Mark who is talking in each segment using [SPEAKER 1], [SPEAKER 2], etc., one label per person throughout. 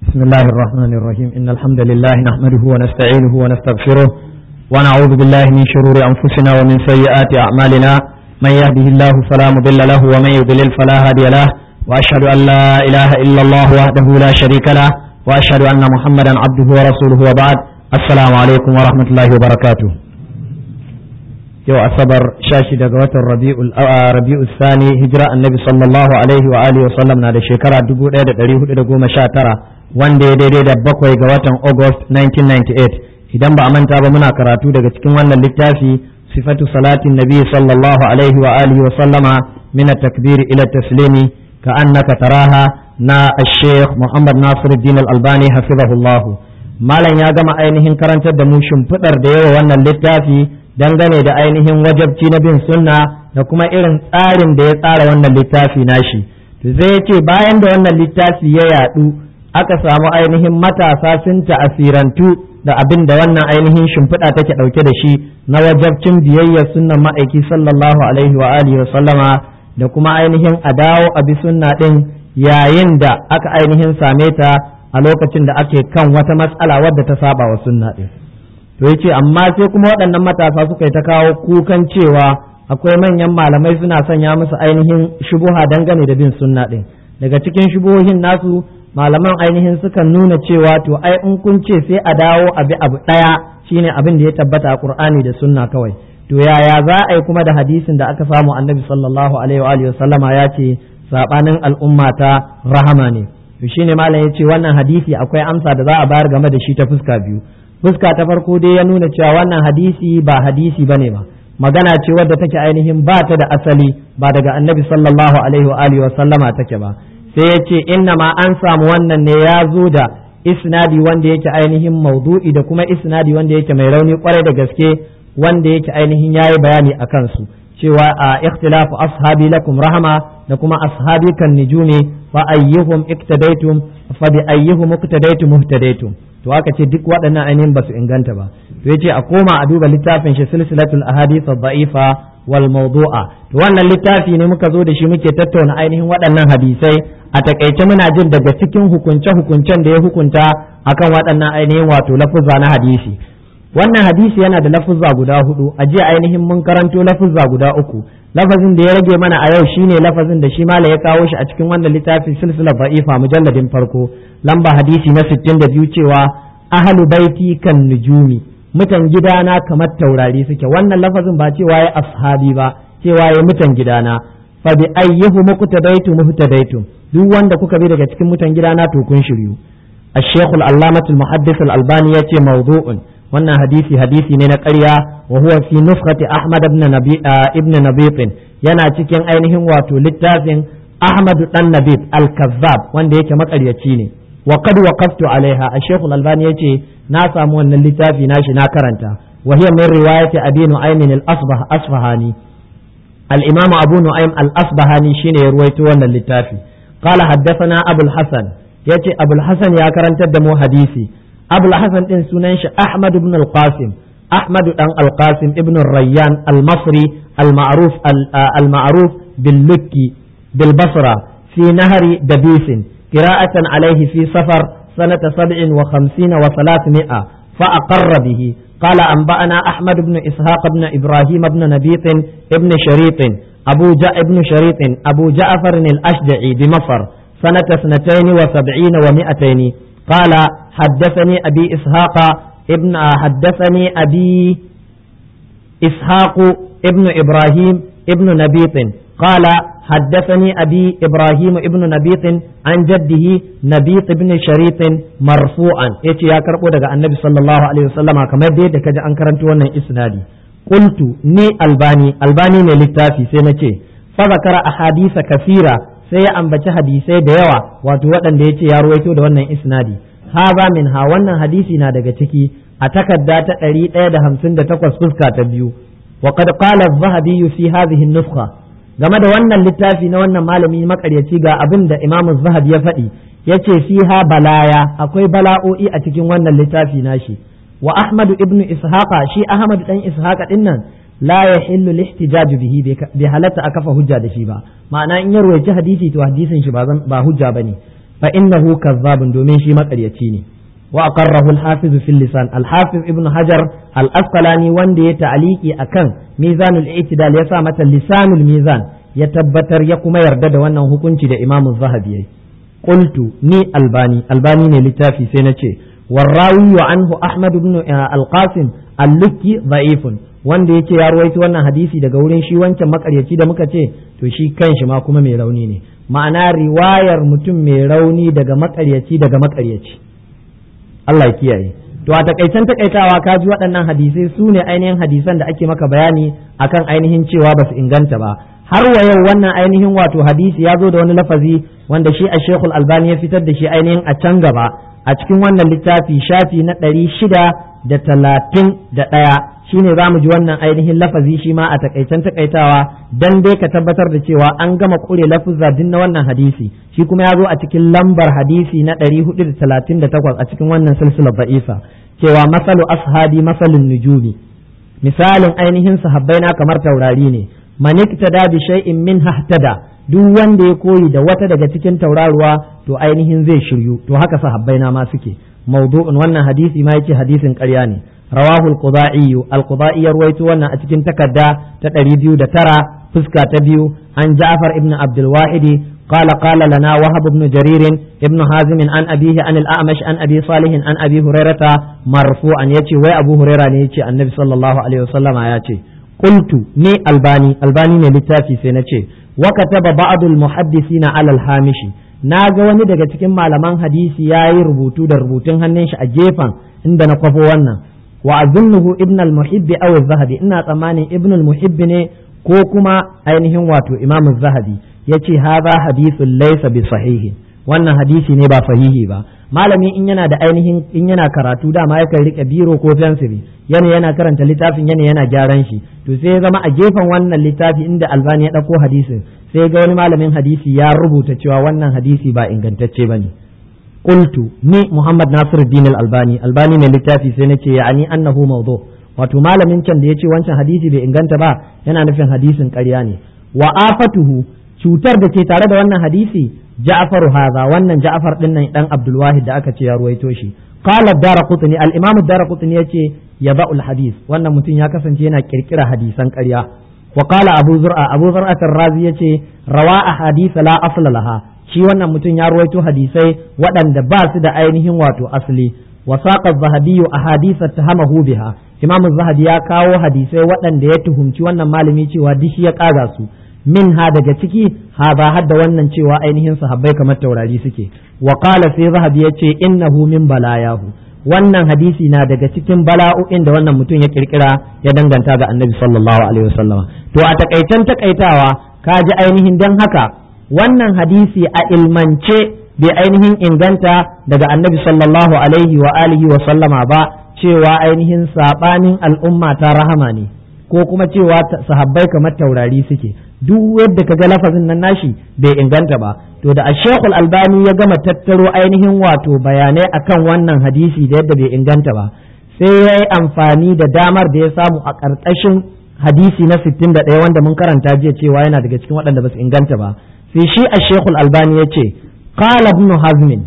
[SPEAKER 1] بسم الله الرحمن الرحيم إن الحمد لله نحمده ونستعينه ونستغفره ونعوذ بالله من شرور أنفسنا ومن سيئات أعمالنا من يهده الله فلا مضل له ومن يضلل فلا هادي له وأشهد أن لا إله إلا الله وحده لا شريك له وأشهد أن محمدا عبده ورسوله وبعد السلام عليكم ورحمة الله وبركاته yau asabar shashi daga watan rabi'u sani hijira annabi sallallahu alaihi wa alihi wa sallam na da shekara 1419 wanda ya daidai da bakwai ga watan august 1998 idan ba a manta ba muna karatu daga cikin wannan littafi sifatu salatin nabi sallallahu alaihi wa alihi wa sallama min takbiri ila taslimi ka annaka taraha na sheikh muhammad nasiruddin al-albani hafizahullah malam ya gama ainihin karantar da mu shimfiɗar da yawa wannan littafi dangane da ainihin wajabci na bin sunna da kuma irin tsarin da ya tsara wannan littafi nashi to zai ce bayan da wannan littafi ya yadu aka samu ainihin matasa sun ta'asirantu da abin da wannan ainihin shimfiɗa take ɗauke da shi na wajabcin biyayyar sunnan ma'aiki sallallahu alaihi wa alihi wa sallama da kuma ainihin a dawo a bi sunna ɗin yayin da aka ainihin same ta a lokacin da ake kan wata matsala wadda ta saba wa sunna ɗin to ya ce amma sai kuma waɗannan matasa suka yi ta kawo kukan cewa akwai manyan malamai suna sanya musu ainihin shubuha dangane da bin sunna ɗin daga cikin shubuhohin nasu malaman ainihin sukan nuna cewa to ai in kun ce sai a dawo a bi abu ɗaya shine abin da ya tabbata a qur'ani da sunna kawai to yaya za a yi kuma da hadisin da aka samu annabi sallallahu alaihi wa sallama ya ce sabanin al'umma ta rahama ne to shine malam ya ce wannan hadisi akwai amsa da za a bayar game da shi ta fuska biyu fuska ta farko dai ya nuna cewa wannan hadisi ba hadisi bane ba magana ce wadda take ainihin ba ta da asali ba daga annabi sallallahu alaihi wa alihi wa sallama take ba sai ya ce inna ma an samu wannan ne ya zo da isnadi wanda yake ainihin maudu'i da kuma isnadi wanda yake mai rauni kwarai da gaske wanda yake ainihin yayi bayani a kansu cewa a ikhtilafu ashabi lakum rahama da kuma ashabi kan nujumi fa ayyuhum iktadaitum fa bi ayyuhum iktadaitum muhtadaitum to aka ce duk waɗannan ainihin ba su inganta ba to yace a koma a duba littafin shi silsilatul ahadith ad-da'ifa wal mawdu'a to wannan littafi ne muka zo da shi muke tattauna ainihin waɗannan hadisai a takaice muna jin daga cikin hukunce hukuncen da ya hukunta akan waɗannan ainihin wato lafuzza na hadisi wannan hadisi yana da lafuzza guda hudu a jiya ainihin mun karanto lafuzza guda uku lafazin da ya rage mana a yau shine lafazin da shi mala ya kawo shi a cikin wannan littafin silsilar ba'ifa mujalladin farko lamba hadisi na 62 cewa ahlu baiti kan nujumi mutan gidana kamar taurari suke wannan lafazin ba cewa ya ashabi ba cewa ya mutan gidana fa bi ayyuhu muqtadaitu muhtadaitu duk wanda kuka bi daga cikin mutan gidana to kun shiryu الشيخ العلامة المحدث الألباني يأتي موضوع wannan hadisi hadisi ne na ƙarya wa huwa fi nuskhati Ahmad ibn Nabi ibn Nabit yana cikin ainihin wato littafin Ahmad dan Nabit al-Kazzab wanda yake makaryaci ne wa qad waqaftu alaiha Sheikh al-Albani yace na samu wannan littafi nashi na karanta wa hiya min riwayati Abi Nu'aym al-Asbah Asfahani al-Imam Abu Nu'aym al-Asbahani shine ya ruwaito wannan littafi qala haddathana Abu al-Hasan yace Abu al-Hasan ya karantar da mu hadisi abul hasan din sunan shi ahmad ibn al-qasim ahmad dan al-qasim ibn rayyan al-masri al-ma'ruf al-ma'ruf bil lukki bil basra fi nahri dabisin qira'atan alayhi fi safar sanata 57 wa 300 fa aqarra bihi قال أنبأنا أحمد بن إسحاق بن إبراهيم بن نبيط ابن شريط أبو جاء ابن شريط أبو جعفر الأشجعي بمصر سنة اثنتين وسبعين ومائتين قال حدثني أبي إسحاق ابن حدثني أبي إسحاق ابن إبراهيم ابن نبيط قال حدثني أبي إبراهيم ابن نبيط عن جده نبيط بن شريط مرفوعا يتي يا كربو دغا النبي صلى الله عليه وسلم كما يدي دكا an karanto wannan isnadi qultu ni albani albani ne littafi sai nace fa zakara ahadisa kasira sai ya ambaci hadisai da yawa wato waɗanda ya ce ya ruwaito da wannan isnadi haza min ha wannan hadisi na daga ciki a takarda ta ɗari ɗaya da hamsin da takwas fuska ta biyu wa qad qala az-zahabi fi hadhihi an-nuskha game da wannan littafi na wannan malami makaryaci ga abin da Imam zahabi ya faɗi yace fiha balaya akwai bala'o'i a cikin wannan littafi nashi wa Ahmad ibn Ishaqa shi Ahmad dan Ishaqa din nan la yahillu lihtijaj bihi bai halatta a kafa hujja da shi ba ma'ana in ya ruwaici hadisi to hadisin shi ba hujja bane fa innahu kazzabun domin shi makaryaci ne wa aqarrahu al-hafiz fi lisan al-hafiz ibn hajar al-asqalani wanda ya ta'aliki akan mizanul i'tidal ya sa mata lisanul mizan ya tabbatar ya kuma yarda da wannan hukunci da imam zahabi yayi qultu ni albani albani ne littafi sai na ce warrawi anhu ahmad ibn al-qasim al-lukki da'ifun wanda yake ya ruwaito wannan hadisi daga wurin shi wancan makaryaci da muka ce to shi kanshi ma kuma mai rauni ne ma'ana riwayar mutum mai rauni daga makaryaci daga makaryaci Allah ya kiyaye to a takaicen takaitawa ka ji waɗannan hadisai su ne ainihin hadisan da ake maka bayani akan ainihin cewa ba su inganta ba har wa yau wannan ainihin wato hadisi ya zo da wani lafazi wanda shi a shekul albani ya fitar da shi ainihin a can gaba a cikin wannan littafi shafi na ɗari shida da talatin da ɗaya shine za mu ji wannan ainihin lafazi shi ma a takaicen takaitawa dan dai ka tabbatar da cewa an gama kure lafuzza din na wannan hadisi shi kuma ya zo a cikin lambar hadisi na 438 a cikin wannan silsilar ba'ifa cewa masalu ashabi masalin nujumi misalin ainihin sahabbai na kamar taurari ne man iktada bi shay'in min hahtada duk wanda ya koyi da wata daga cikin tauraruwa to ainihin zai shiryu to haka sahabbai na ma suke mawdu'un wannan hadisi ma yace hadisin ƙarya ne رواه القضائي القضائي يرويت وانا اتكن تكدا تقريبيو دترا فسكا تبيو عن جعفر ابن عبد الواحد قال قال لنا وهب بن جرير ابن حازم عن أبيه عن الأعمش عن أبي صالح عن أبي هريرة مرفوعا يتي وي أبو هريرة يتي النبي صلى الله عليه وسلم يتي قلت ني الباني الباني ني لتافي سنتي وكتب بعض المحدثين على الهامش na ga wani daga cikin malaman hadisi ya yi rubutu da rubutun hannun shi a gefen inda na kwafo wannan wa azunnuhu ibn al-muhibbi aw az-zahabi ina tsammanin ibn al-muhibbi ne ko kuma ainihin wato imam az-zahabi yace hadha hadithun laysa bi sahihi wannan hadisi ne ba sahihi ba malami in yana da ainihin in yana karatu dama yakan rike biro ko fensiri yana yana karanta littafin yana yana gyaran shi to sai ya zama a gefen wannan littafi inda albani ya dauko hadisin sai ga wani malamin hadisi ya rubuta cewa wannan hadisi ba ingantacce bane qultu ni Muhammad Nasiruddin Al-Albani Albani mai littafi sai nace ya'ani annahu mawdu wato malamin can da yace wancan hadisi bai inganta ba yana nufin hadisin ƙarya ne wa afatuhu cutar da ke tare da wannan hadisi Ja'far haza wannan Ja'far din nan dan Abdul Wahid da aka ce ya ruwaito shi qala ad-Darqutni al-Imam ad-Darqutni yace yaba'ul hadis wannan mutum ya kasance yana kirkira hadisan ƙarya wa qala Abu Zur'a Abu Zur'a ar-Razi yace rawa ahadith la asla laha shi wannan mutum ya ruwaito hadisai waɗanda ba su da ainihin wato asali wa saqa zahabiyyu ahadith tahamahu biha imam zahabi ya kawo hadisai waɗanda ya tuhumci wannan malami cewa dishi ya kaga su min ha daga ciki ha ba hadda wannan cewa ainihin sahabbai kamar taurari suke wa qala sai zahabi yace innahu min balayahu wannan hadisi na daga cikin bala'o'in da wannan mutum ya kirkira ya danganta ga annabi sallallahu alaihi wasallama to a takaitan takaitawa ka ji ainihin dan haka wannan hadisi a ilmance bai ainihin inganta daga annabi sallallahu alaihi wa alihi wa sallama ba cewa ainihin sabanin al'umma ta rahama ne ko kuma cewa sahabbai kamar taurari suke duk yadda kaga lafazin nan nashi bai inganta ba to da ashekul albani ya gama tattaro ainihin wato bayanai akan wannan hadisi da yadda bai inganta ba sai ya yi amfani da damar da ya samu a ƙarƙashin hadisi na 61 wanda mun karanta jiya cewa yana daga cikin waɗanda ba su inganta ba sai shi a shekul albani ya ce qala ibn hazmin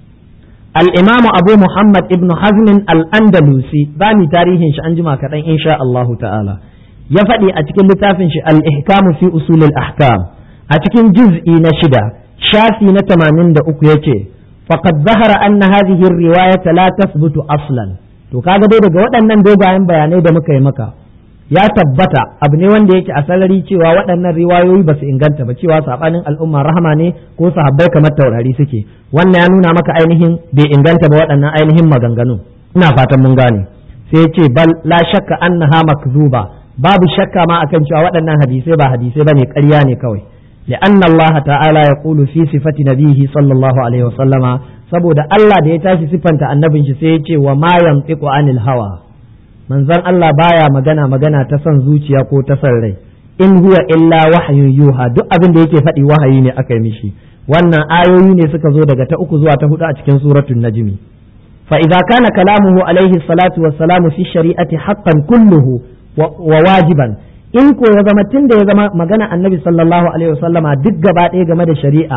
[SPEAKER 1] al-imam abu muhammad ibn hazmin al-andalusi ba ni tarihin shi an jima kaɗan insha Allahu ta'ala ya faɗi a cikin littafin shi al-ihkamu fi usulil ahkam a cikin juz'i na shida shafi na tamanin da uku yace faqad zahara anna hadhihi ar-riwayata la tathbutu aslan to kaga dai daga waɗannan dogayen bayanai da muka yi maka ya tabbata abu ne wanda yake a sarari cewa waɗannan riwayoyi ba su inganta ba cewa sabanin al'umma rahama ne ko sahabbai kamar taurari suke wannan ya nuna maka ainihin bai inganta ba waɗannan ainihin maganganu ina fatan mun gane sai ce bal la shakka annaha makzuba babu shakka ma akan cewa waɗannan hadisai ba hadisai bane ƙarya ne kawai لأن الله تعالى يقول في صفة نبيه صلى الله عليه وسلم saboda Allah da ya tashi siffanta annabin shi sai ya ce wa ma yantiqu anil hawa manzon Allah baya magana magana ta son zuciya ko ta son rai in huwa illa wahyun yuha duk abin da yake faɗi wahayi ne aka yi mishi wannan ayoyi ne suka zo daga ta uku zuwa ta hudu a cikin suratul najmi fa idza kana kalamuhu alaihi salatu wassalamu fi shari'ati haqqan kulluhu wa wajiban in ko ya zama tun da ya zama magana annabi sallallahu alaihi wasallama duk gaba ɗaya game da shari'a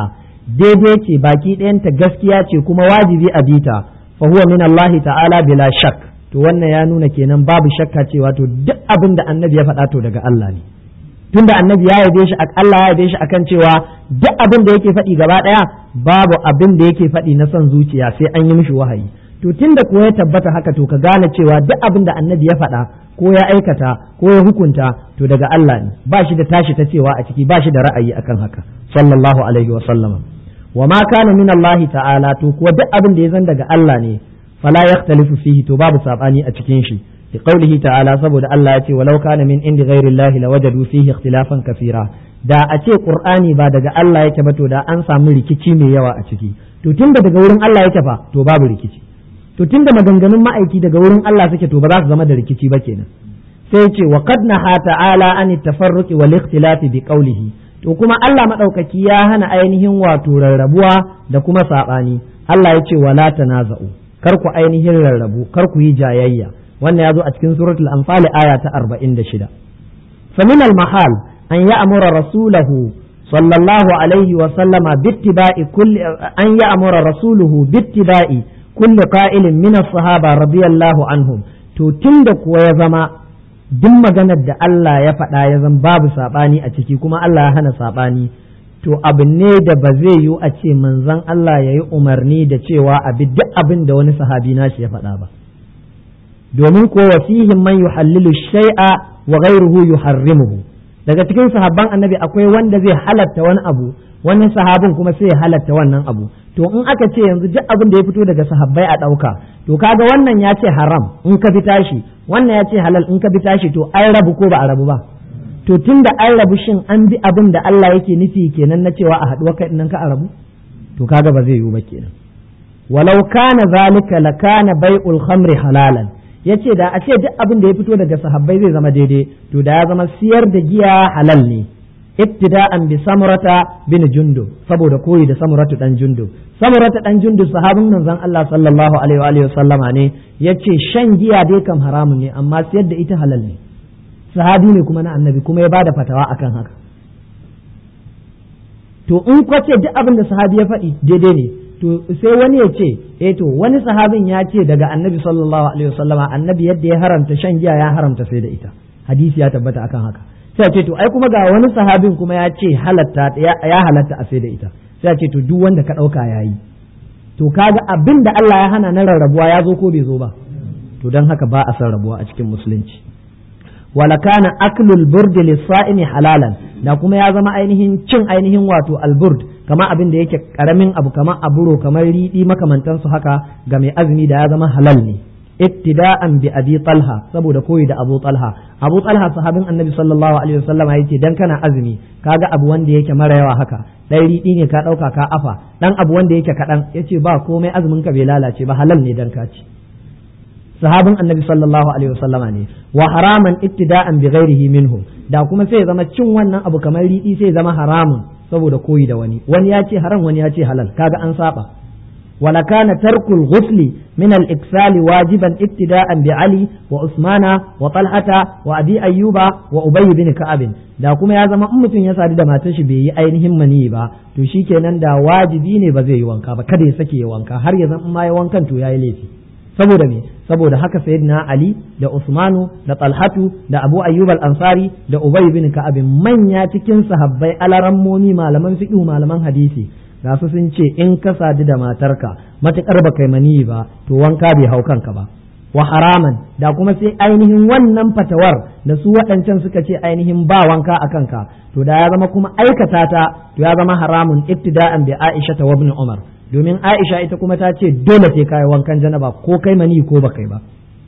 [SPEAKER 1] daidai ce baki ɗayanta gaskiya ce kuma wajibi a bita fa huwa min Allah ta'ala bila shak to wannan ya nuna kenan babu shakka cewa to duk abin da annabi ya faɗa to daga Allah ne tunda annabi ya yabe shi Allah ya yabe shi akan cewa duk abin da yake faɗi gaba ɗaya babu abin da yake faɗi na son zuciya sai an yi mishi wahayi to tunda kuwa ya tabbata haka to ka gane cewa duk abin da annabi ya faɗa ko ya aikata ko ya hukunta to daga Allah ne ba shi da tashi ta cewa a ciki ba shi da ra'ayi akan haka sallallahu alaihi wa sallama wa ma kana min Allah ta'ala to kuwa duk abin da ya zan daga Allah ne fala yakhtalifu fihi to babu sabani a cikin shi bi qaulihi ta'ala saboda Allah ya ce walau kana min indi ghairi Allah lawajadu fihi ikhtilafan kathira da a ce qur'ani ba daga Allah yake ba to da an samu rikici mai yawa a ciki to tunda daga wurin Allah yake fa to babu rikici to tunda maganganun ma'aiki daga wurin Allah suke to ba za su zama da rikici ba kenan sai ce wa qad naha ta'ala an tafarruqi wal ikhtilafi bi qawlihi to kuma Allah madaukaki ya hana ainihin wato rarrabuwa da kuma sabani Allah ya ce wala tanaza'u kar ku ainihin rarrabu kar ku yi jayayya wannan ya zo a cikin suratul anfal aya ta 46 fa min al mahal an ya'mura rasulahu sallallahu alaihi wa sallama bittiba'i kulli an ya'mura rasuluhu bittiba'i kulli qa'ilin min as-sahaba radiyallahu anhum to tunda kuwa ya zama duk maganar da Allah ya faɗa ya zan babu saɓani a ciki kuma Allah ya hana saɓani to abu ne da ba zai yiwu a ce manzon Allah ya yi umarni da cewa abi duk abin da wani sahabi nashi ya faɗa ba domin ko wasihim man yuhallilu shay'a wa ghayruhu yuharrimuhu daga cikin sahabban annabi akwai wanda zai halatta wani abu wani sahabin kuma sai ya halatta wannan abu to in aka ce yanzu duk abin da ya fito daga sahabbai a ɗauka to kaga wannan ya ce haram in ka bi tashi wannan ya ce halal in ka bi tashi to an rabu ko ba a rabu ba to tun da an rabu shin an bi abin da Allah yake nufi kenan na cewa a haɗuwa kai nan ka a rabu to kaga ba zai yiwu ba kenan walau kana zalika lakana bai'ul khamri halalan yace da a ce duk abin da ya fito daga sahabbai zai zama daidai to da ya zama siyar da giya halal ne ibtida'an bi samurata bin jundub saboda koyi da samuratu dan jundub samurata dan jundub sahabin manzon Allah sallallahu alaihi wa sallama ne yace shan giya dai kam haramun ne amma siyar da ita halal ne sahabi ne kuma na annabi kuma ya bada fatawa akan haka to in kwace duk abin da sahabi ya faɗi daidai ne to sai wani ya ce eh to wani sahabin ya ce daga annabi sallallahu alaihi wa sallama annabi yadda ya haramta shan giya ya haramta sai da ita hadisi ya tabbata akan haka sai ce to ai kuma ga wani sahabin kuma ya ce halatta ya halatta a sai da ita sai ce to duk wanda ka ɗauka ya yi to kaga abin da Allah ya hana na rarrabuwa ya zo ko bai zo ba to don haka ba a san rabuwa a cikin musulunci wala kana aklul burd lis-sa'imi halalan da kuma ya zama ainihin cin ainihin wato alburd kama abin da yake karamin abu kamar aburo kamar riɗi makamantansu haka ga mai azumi da ya zama halal ne ittida'an bi abi talha saboda koyi da abu talha abu talha sahabin annabi sallallahu alaihi wasallam yace dan kana azumi kaga abu wanda yake mara yawa haka dan riɗi ne ka dauka ka afa dan abu wanda yake kadan yace ba komai azumin ka bai lalace ba halal ne dan ka ci sahabin annabi sallallahu alaihi wasallama ne wa haraman ittida'an bi ghairihi minhu da kuma sai zama cin wannan abu kamar riɗi sai zama haramun saboda koyi da wani wani ya ce haram wani ya ce halal kaga an saba ولكان ترك الغسل من الإكسال واجبا ابتداء بعلي وعثمان وطلحة وأبي أيوب وأبي بن كعب da kuma ya zama in mutum ya sadu da matar shi bai yi ainihin mani ba to shikenan da wajibi ne ba zai yi wanka ba kada ya sake ya wanka har ya zama ma ya wankan to yayi laifi saboda me saboda haka sayyidina ali da usmanu da talhatu da abu ayyub al-ansari da ubay bin ka'ab manya cikin sahabbai alarammomi malaman fiqh malaman hadisi ga su sun ce in ka sadu da matarka matuƙar ba kai maniyi ba to wanka bai hau kanka ba wa haraman da kuma sai ainihin wannan fatawar da su waɗancan suka ce ainihin ba wanka a kanka to da ya zama kuma aikata ta to ya zama haramun ibtida'an bi Aisha ta ibn Umar domin Aisha ita kuma ta ce dole sai kai wankan janaba ko kai maniyi ko ba kai ba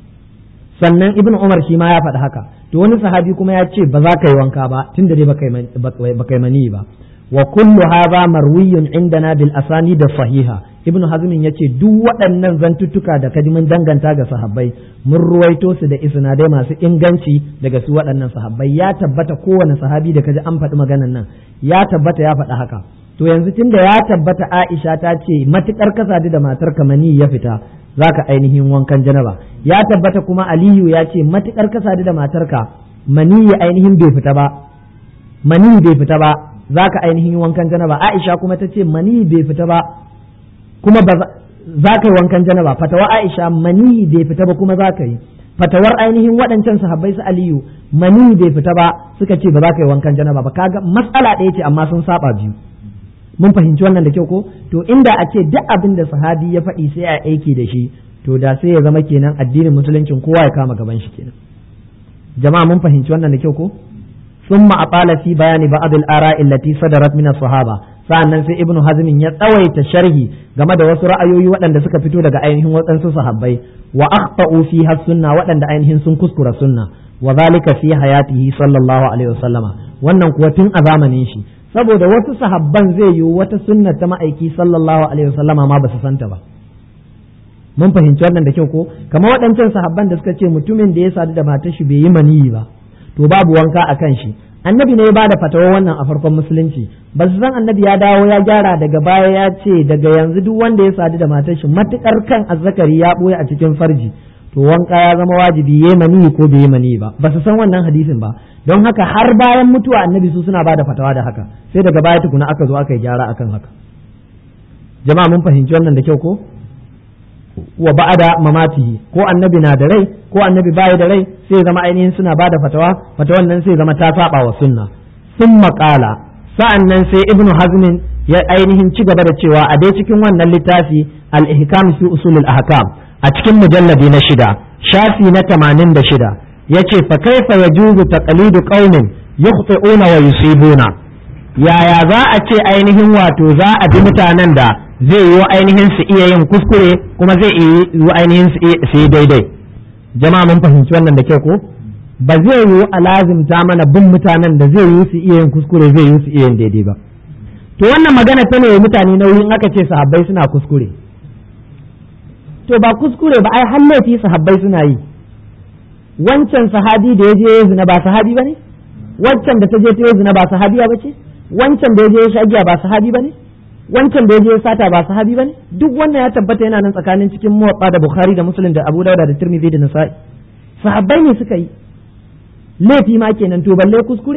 [SPEAKER 1] sannan ibn Umar shi ma ya faɗi haka to wani sahabi kuma ya ce ba za ka yi wanka ba tunda dai ba kai maniyi ba wa kullu hadha marwiyun indana bil asani da sahiha ibnu hazmin yace duk waɗannan zantuttuka da kadimin danganta ga sahabbai mun ruwaito su da isnadai masu inganci daga su waɗannan sahabbai ya tabbata kowane sahabi da kaji an faɗi maganan nan ya tabbata ya faɗi haka to yanzu tunda ya tabbata Aisha ta ce matukar ka sadu da matar mani ya fita zaka ainihin wankan janaba ya tabbata kuma Aliyu ya ce matukar ka sadu da matarka mani ainihin bai fita ba mani bai fita ba zaka ainihin wankan janaba Aisha kuma ta ce mani bai fita ba kuma ba za ka yi wankan janaba fatawa Aisha mani bai fita ba kuma za ka yi fatawar ainihin waɗancan sahabbai su Aliyu mani bai fita ba suka ce ba za ka yi wankan janaba ba kaga matsala ɗaya ce amma sun saba biyu mun fahimci wannan da kyau ko to inda a ce duk abin da sahabi ya faɗi sai a aiki da shi to da sai ya zama kenan addinin musuluncin kowa ya kama gaban shi kenan jama'a mun fahimci wannan da kyau ko ثم أطال في بيان بعض الآراء التي صدرت من الصحابة sa'annan sai ibnu hazmin ya tsawaita sharhi game da wasu ra'ayoyi waɗanda suka fito daga ainihin waɗansu sahabbai wa akhta'u fiha sunna waɗanda ainihin sun kuskura sunna wa zalika fi hayatihi sallallahu alaihi wasallama wannan kuwa tun a zamanin shi saboda wasu sahabban zai yi wata sunna ta ma'aiki sallallahu alaihi wasallama ma ba su santa ba mun fahimci wannan da kyau ko kamar waɗancan sahabban da suka ce mutumin da ya sadu da matar shi bai yi maniyi ba to babu wanka a kan shi annabi ne ya bada fatawa wannan a farkon musulunci ba su san annabi ya dawo ya gyara daga baya ya ce daga yanzu duk wanda ya sadu da matar shi matukar kan azzakari ya boye a cikin farji to wanka ya zama wajibi yayi mani ko bai yi mani ba ba su san wannan hadisin ba don haka har bayan mutuwa annabi su suna bada fatawa da haka sai daga baya tukuna aka zo aka yi gyara akan haka jama'a mun fahimci wannan da kyau ko wa ba'ada mamatihi ko annabi na da rai ko annabi baya da rai sai zama ainihin suna bada fatawa fatawan nan sai zama ta saba wa sunna sun maƙala sa'an nan sai ibnu hazmin ya ainihin ci gaba da cewa a dai cikin wannan littafi al-ihkam fi usulul ahkam a cikin mujalladi na shida shafi na tamanin da shida yace fa kaifa yajuzu taqlidu qaumin yukhti'una wa yusibuna yaya za a ce ainihin wato za a bi mutanen da zai yi wa ainihin su iya yin kuskure kuma zai yi wa ainihin su yi daidai jama'a mun fahimci wannan da kyau ko ba zai yi a lazimta mana bin mutanen da zai yi su iya yin kuskure zai yi su iya yin daidai ba to wannan magana ta ne mutane nauyin aka ce sahabbai suna kuskure to ba kuskure ba ai hallafi sahabbai suna yi wancan sahabi da ya je ya zina ba sahabi ba ne wancan da ta je ta yi zina ba sahabiya ba ce wancan da ya je ya sha giya ba sahabi ba ne wancan da ya je ya sata ba sahabi bane duk wannan ya tabbata yana nan tsakanin cikin muwatta da bukhari da muslim da abu dauda da tirmidhi da nasa'i sahabbai ne suka yi laifi ma kenan to balle kuskure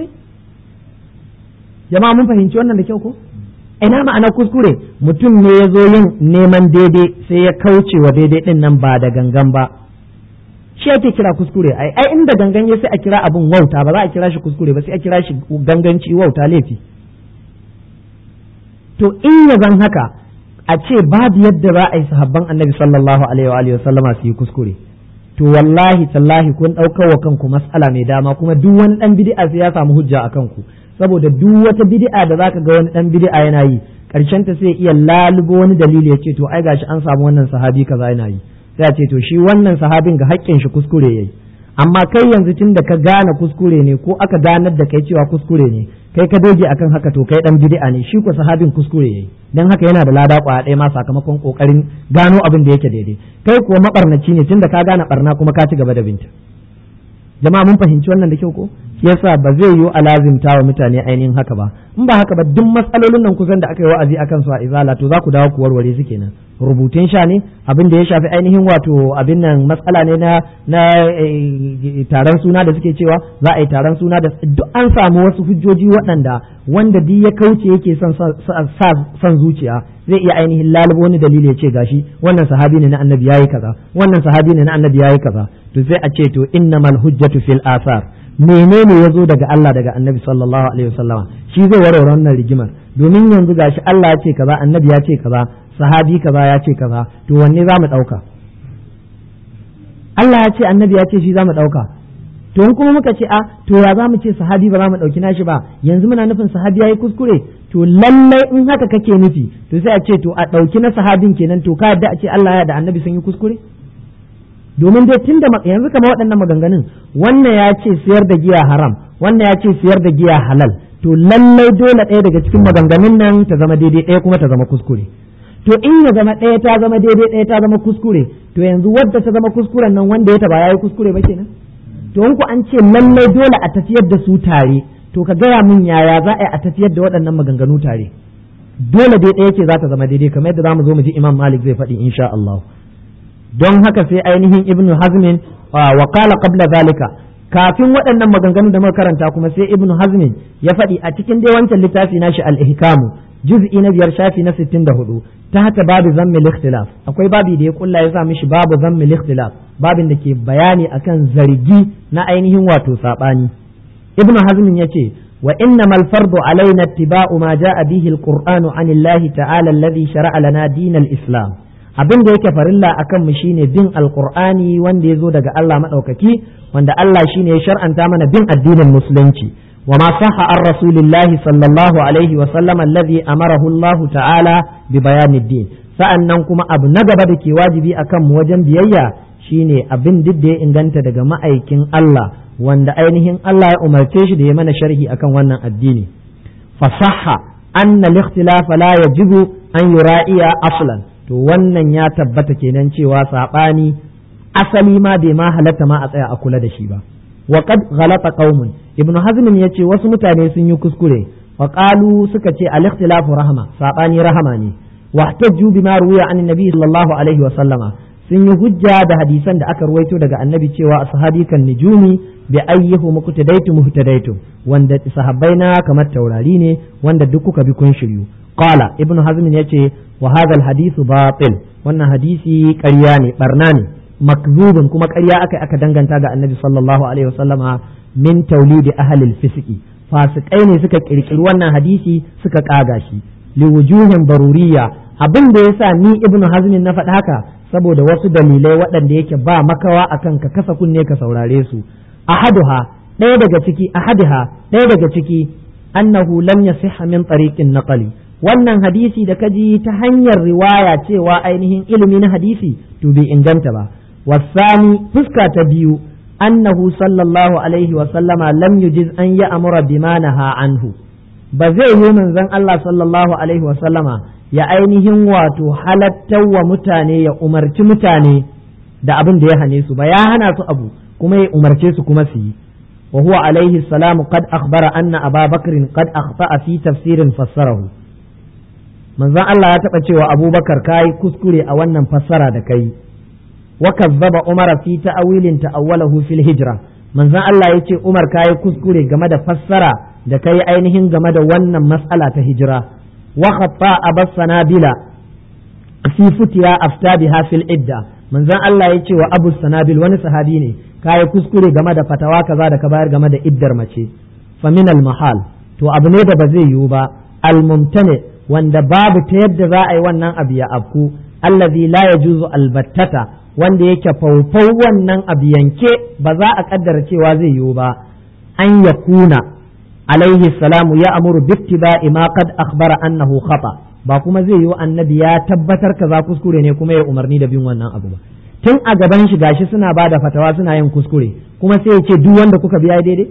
[SPEAKER 1] jama'a mun fahimci wannan da kyau ko ina ma'ana kuskure mutum ne ya zo yin neman daidai sai ya kauce wa daidai din nan ba da gangan ba shi ake kira kuskure ai ai inda gangan ya sai a kira abun wauta ba za a kira shi kuskure ba sai a kira shi ganganci wauta laifi to in ya zan haka a ce babu yadda za a yi sahabban annabi sallallahu alaihi wa sallama su yi kuskure to wallahi tallahi kun ɗaukar wa kanku mas'ala mai dama kuma duk wani ɗan bid'a sai ya samu hujja a kanku saboda duk wata bid'a da zaka ga wani ɗan bid'a yana yi karshen ta sai iya lalubo wani dalili ya ce to ai gashi an samu wannan sahabi kaza yana yi sai a ce to shi wannan sahabin ga haƙƙin shi kuskure yayi amma kai yanzu tun da ka gane kuskure ne ko aka ganar da kai cewa kuskure ne kai ka doge akan haka to kai dan bid'a ne shi ko sahabin kuskure yayi dan haka yana da lada kwaya ɗaya ma sakamakon kokarin gano abin da yake daidai kai kuwa mabarnaci ne tunda ka gane barna kuma ka ci gaba da binta jama'a mun fahimci wannan da kyau ko yasa ba zai yiwu a lazimta wa mutane ainihin haka ba in ba haka ba duk matsalolin nan kusan da aka yi wa'azi akan su a izala to za ku dawo ku warware su kenan rubutun sha ne abin da ya shafi ainihin wato abin nan matsala ne na na taron suna da suke cewa za a yi taron suna da duk an samu wasu hujjoji waɗanda wanda duk ya kauce yake son son zuciya zai iya ainihin lalubo wani dalili ya ce gashi wannan sahabi ne na annabi yayi kaza wannan sahabi ne na annabi yayi kaza to sai a ce to innamal hujjatu fil asar menene ya zo daga Allah daga annabi sallallahu alaihi wasallama shi zai warware wannan rigimar domin yanzu gashi Allah ya ce kaza annabi ya ce kaza sahabi kaza ya ce kaza to wanne za mu ɗauka Allah ya ce annabi ya ce shi za mu ɗauka to in kuma muka ce a to ya za mu ce sahabi ba za mu ɗauki nashi ba yanzu muna nufin sahabi ya yi kuskure to lallai in haka kake nufi to sai a ce to a ɗauki na sahabin kenan to ka yadda a ce Allah ya da annabi sun yi kuskure domin dai tun da yanzu kama waɗannan maganganun wannan ya ce siyar da giya haram wannan ya ce siyar da giya halal to lallai dole ɗaya daga cikin maganganun nan ta zama daidai ɗaya kuma ta zama kuskure to in ya zama ɗaya ta zama daidai ɗaya ta zama kuskure to yanzu wadda ta zama kuskuren nan wanda ya taba yayi kuskure ba kenan to in ku an ce lallai dole a tafiyar da su tare to ka gaya min yaya za a yi a tafiyar da waɗannan maganganu tare dole dai ɗaya ce za ta zama daidai kamar yadda za mu zo mu ji imam malik zai faɗi insha Allah don haka sai ainihin ibnu hazmin wa qala qabla zalika kafin waɗannan maganganu da muka karanta kuma sai ibnu hazmin ya faɗi a cikin dai wancan littafi nashi al-ihkamu juz'i na biyar shafi na 64 ta haka babu zammi ikhtilaf akwai babi da ya kulla ya sa mishi babu zammi ikhtilaf babin da ke bayani akan zargi na ainihin wato sabani ibnu hazmin yace wa innamal fardu alaina ittiba'u ma ja'a bihi al-qur'anu anillahi ta'ala alladhi shara'a lana dinal islam abin da yake farilla akan mu shine bin alqur'ani wanda ya zo daga Allah madaukaki wanda Allah shine ya shar'anta mana bin addinin musulunci wa ma sahha an rasulillahi sallallahu alaihi wa sallam alladhi amarahu Allah ta'ala bi bayanid din sa'annan kuma abu na gaba da ke wajibi akan mu wajen biyayya shine abin duk da ya inganta daga ma'aikin Allah wanda ainihin Allah ya umarce shi da ya mana sharhi akan wannan addini fasahha anna al-ikhtilafa la yajibu an yura'iya aslan to wannan ya tabbata kenan cewa saɓani asali ma bai ma halatta ma a tsaya a kula da shi ba wa qad ghalata qaumun ibnu hazm yace wasu mutane sun yi kuskure wa qalu suka ce al ikhtilafu rahma saɓani rahama ne wa tajju bima ruwiya an nabi sallallahu alaihi wa sallama sun yi hujja da hadisan da aka ruwaito daga annabi cewa ashabi kan nujumi bi ayyihu muqtadaitu muhtadaitu wanda sahabbai na kamar taurari ne wanda duk kuka bi kun shiryu qala ibnu hazm yace wa hadha al hadithu batil wannan hadisi ƙarya ne barna ne makzubun kuma ƙarya aka aka danganta ga annabi sallallahu alaihi wasallama min taulidi ahlil fisiki fasikai ne suka kirkiri wannan hadisi suka kaga shi liwujuhin baruriya abin da yasa ni ibnu hazmin na faɗa haka saboda wasu dalilai waɗanda yake ba makawa akan ka kasa kunne ka saurare su ahaduha ɗaya daga ciki ahadiha ɗaya daga ciki annahu lam yasihha min tariqin naqali wannan hadisi da kaji ta hanyar riwaya cewa ainihin ilimi na hadisi to bai inganta ba wasani fuska ta biyu annahu sallallahu alaihi wa sallama lam yujiz an ya amura bima naha anhu ba zai yi manzon Allah sallallahu alaihi wa sallama ya ainihin wato halattar wa mutane ya umarci mutane da abin da ya hane su ba ya hana su abu kuma ya umarce su kuma su yi wa huwa alaihi salamu qad akhbara anna aba bakrin qad akhta'a fi tafsirin fassarahu manzon Allah ya taɓa cewa abubakar kayi kuskure a wannan fassara da kai wa kazzaba umara fi ta'awilin ta'awwalahu fil hijra manzon Allah ya ce umar kayi kuskure game da fassara da kai ainihin game da wannan mas'ala ta hijira wa khatta abas sanabila fi futiya afta biha fil idda manzon Allah ya ce wa abu sanabil wani sahabi ne kayi kuskure game da fatawa kaza da ka bayar game da iddar mace fa min al mahal to abu ne da ba zai yiwu ba al mumtani wanda babu ta yadda za a yi wannan abu ya afku allazi la yajuzu albattata wanda yake faufau wannan abu yanke ba za a kaddara cewa zai yiwu ba an ya kuna alaihi salamu ya amuru bittiba'i ma qad akhbara annahu khata ba kuma zai yiwu annabi ya tabbatar kaza kuskure ne kuma ya umarni da bin wannan abu ba tun a gaban shi gashi suna ba da fatawa suna yin kuskure kuma sai ya ce duk wanda kuka biya daidai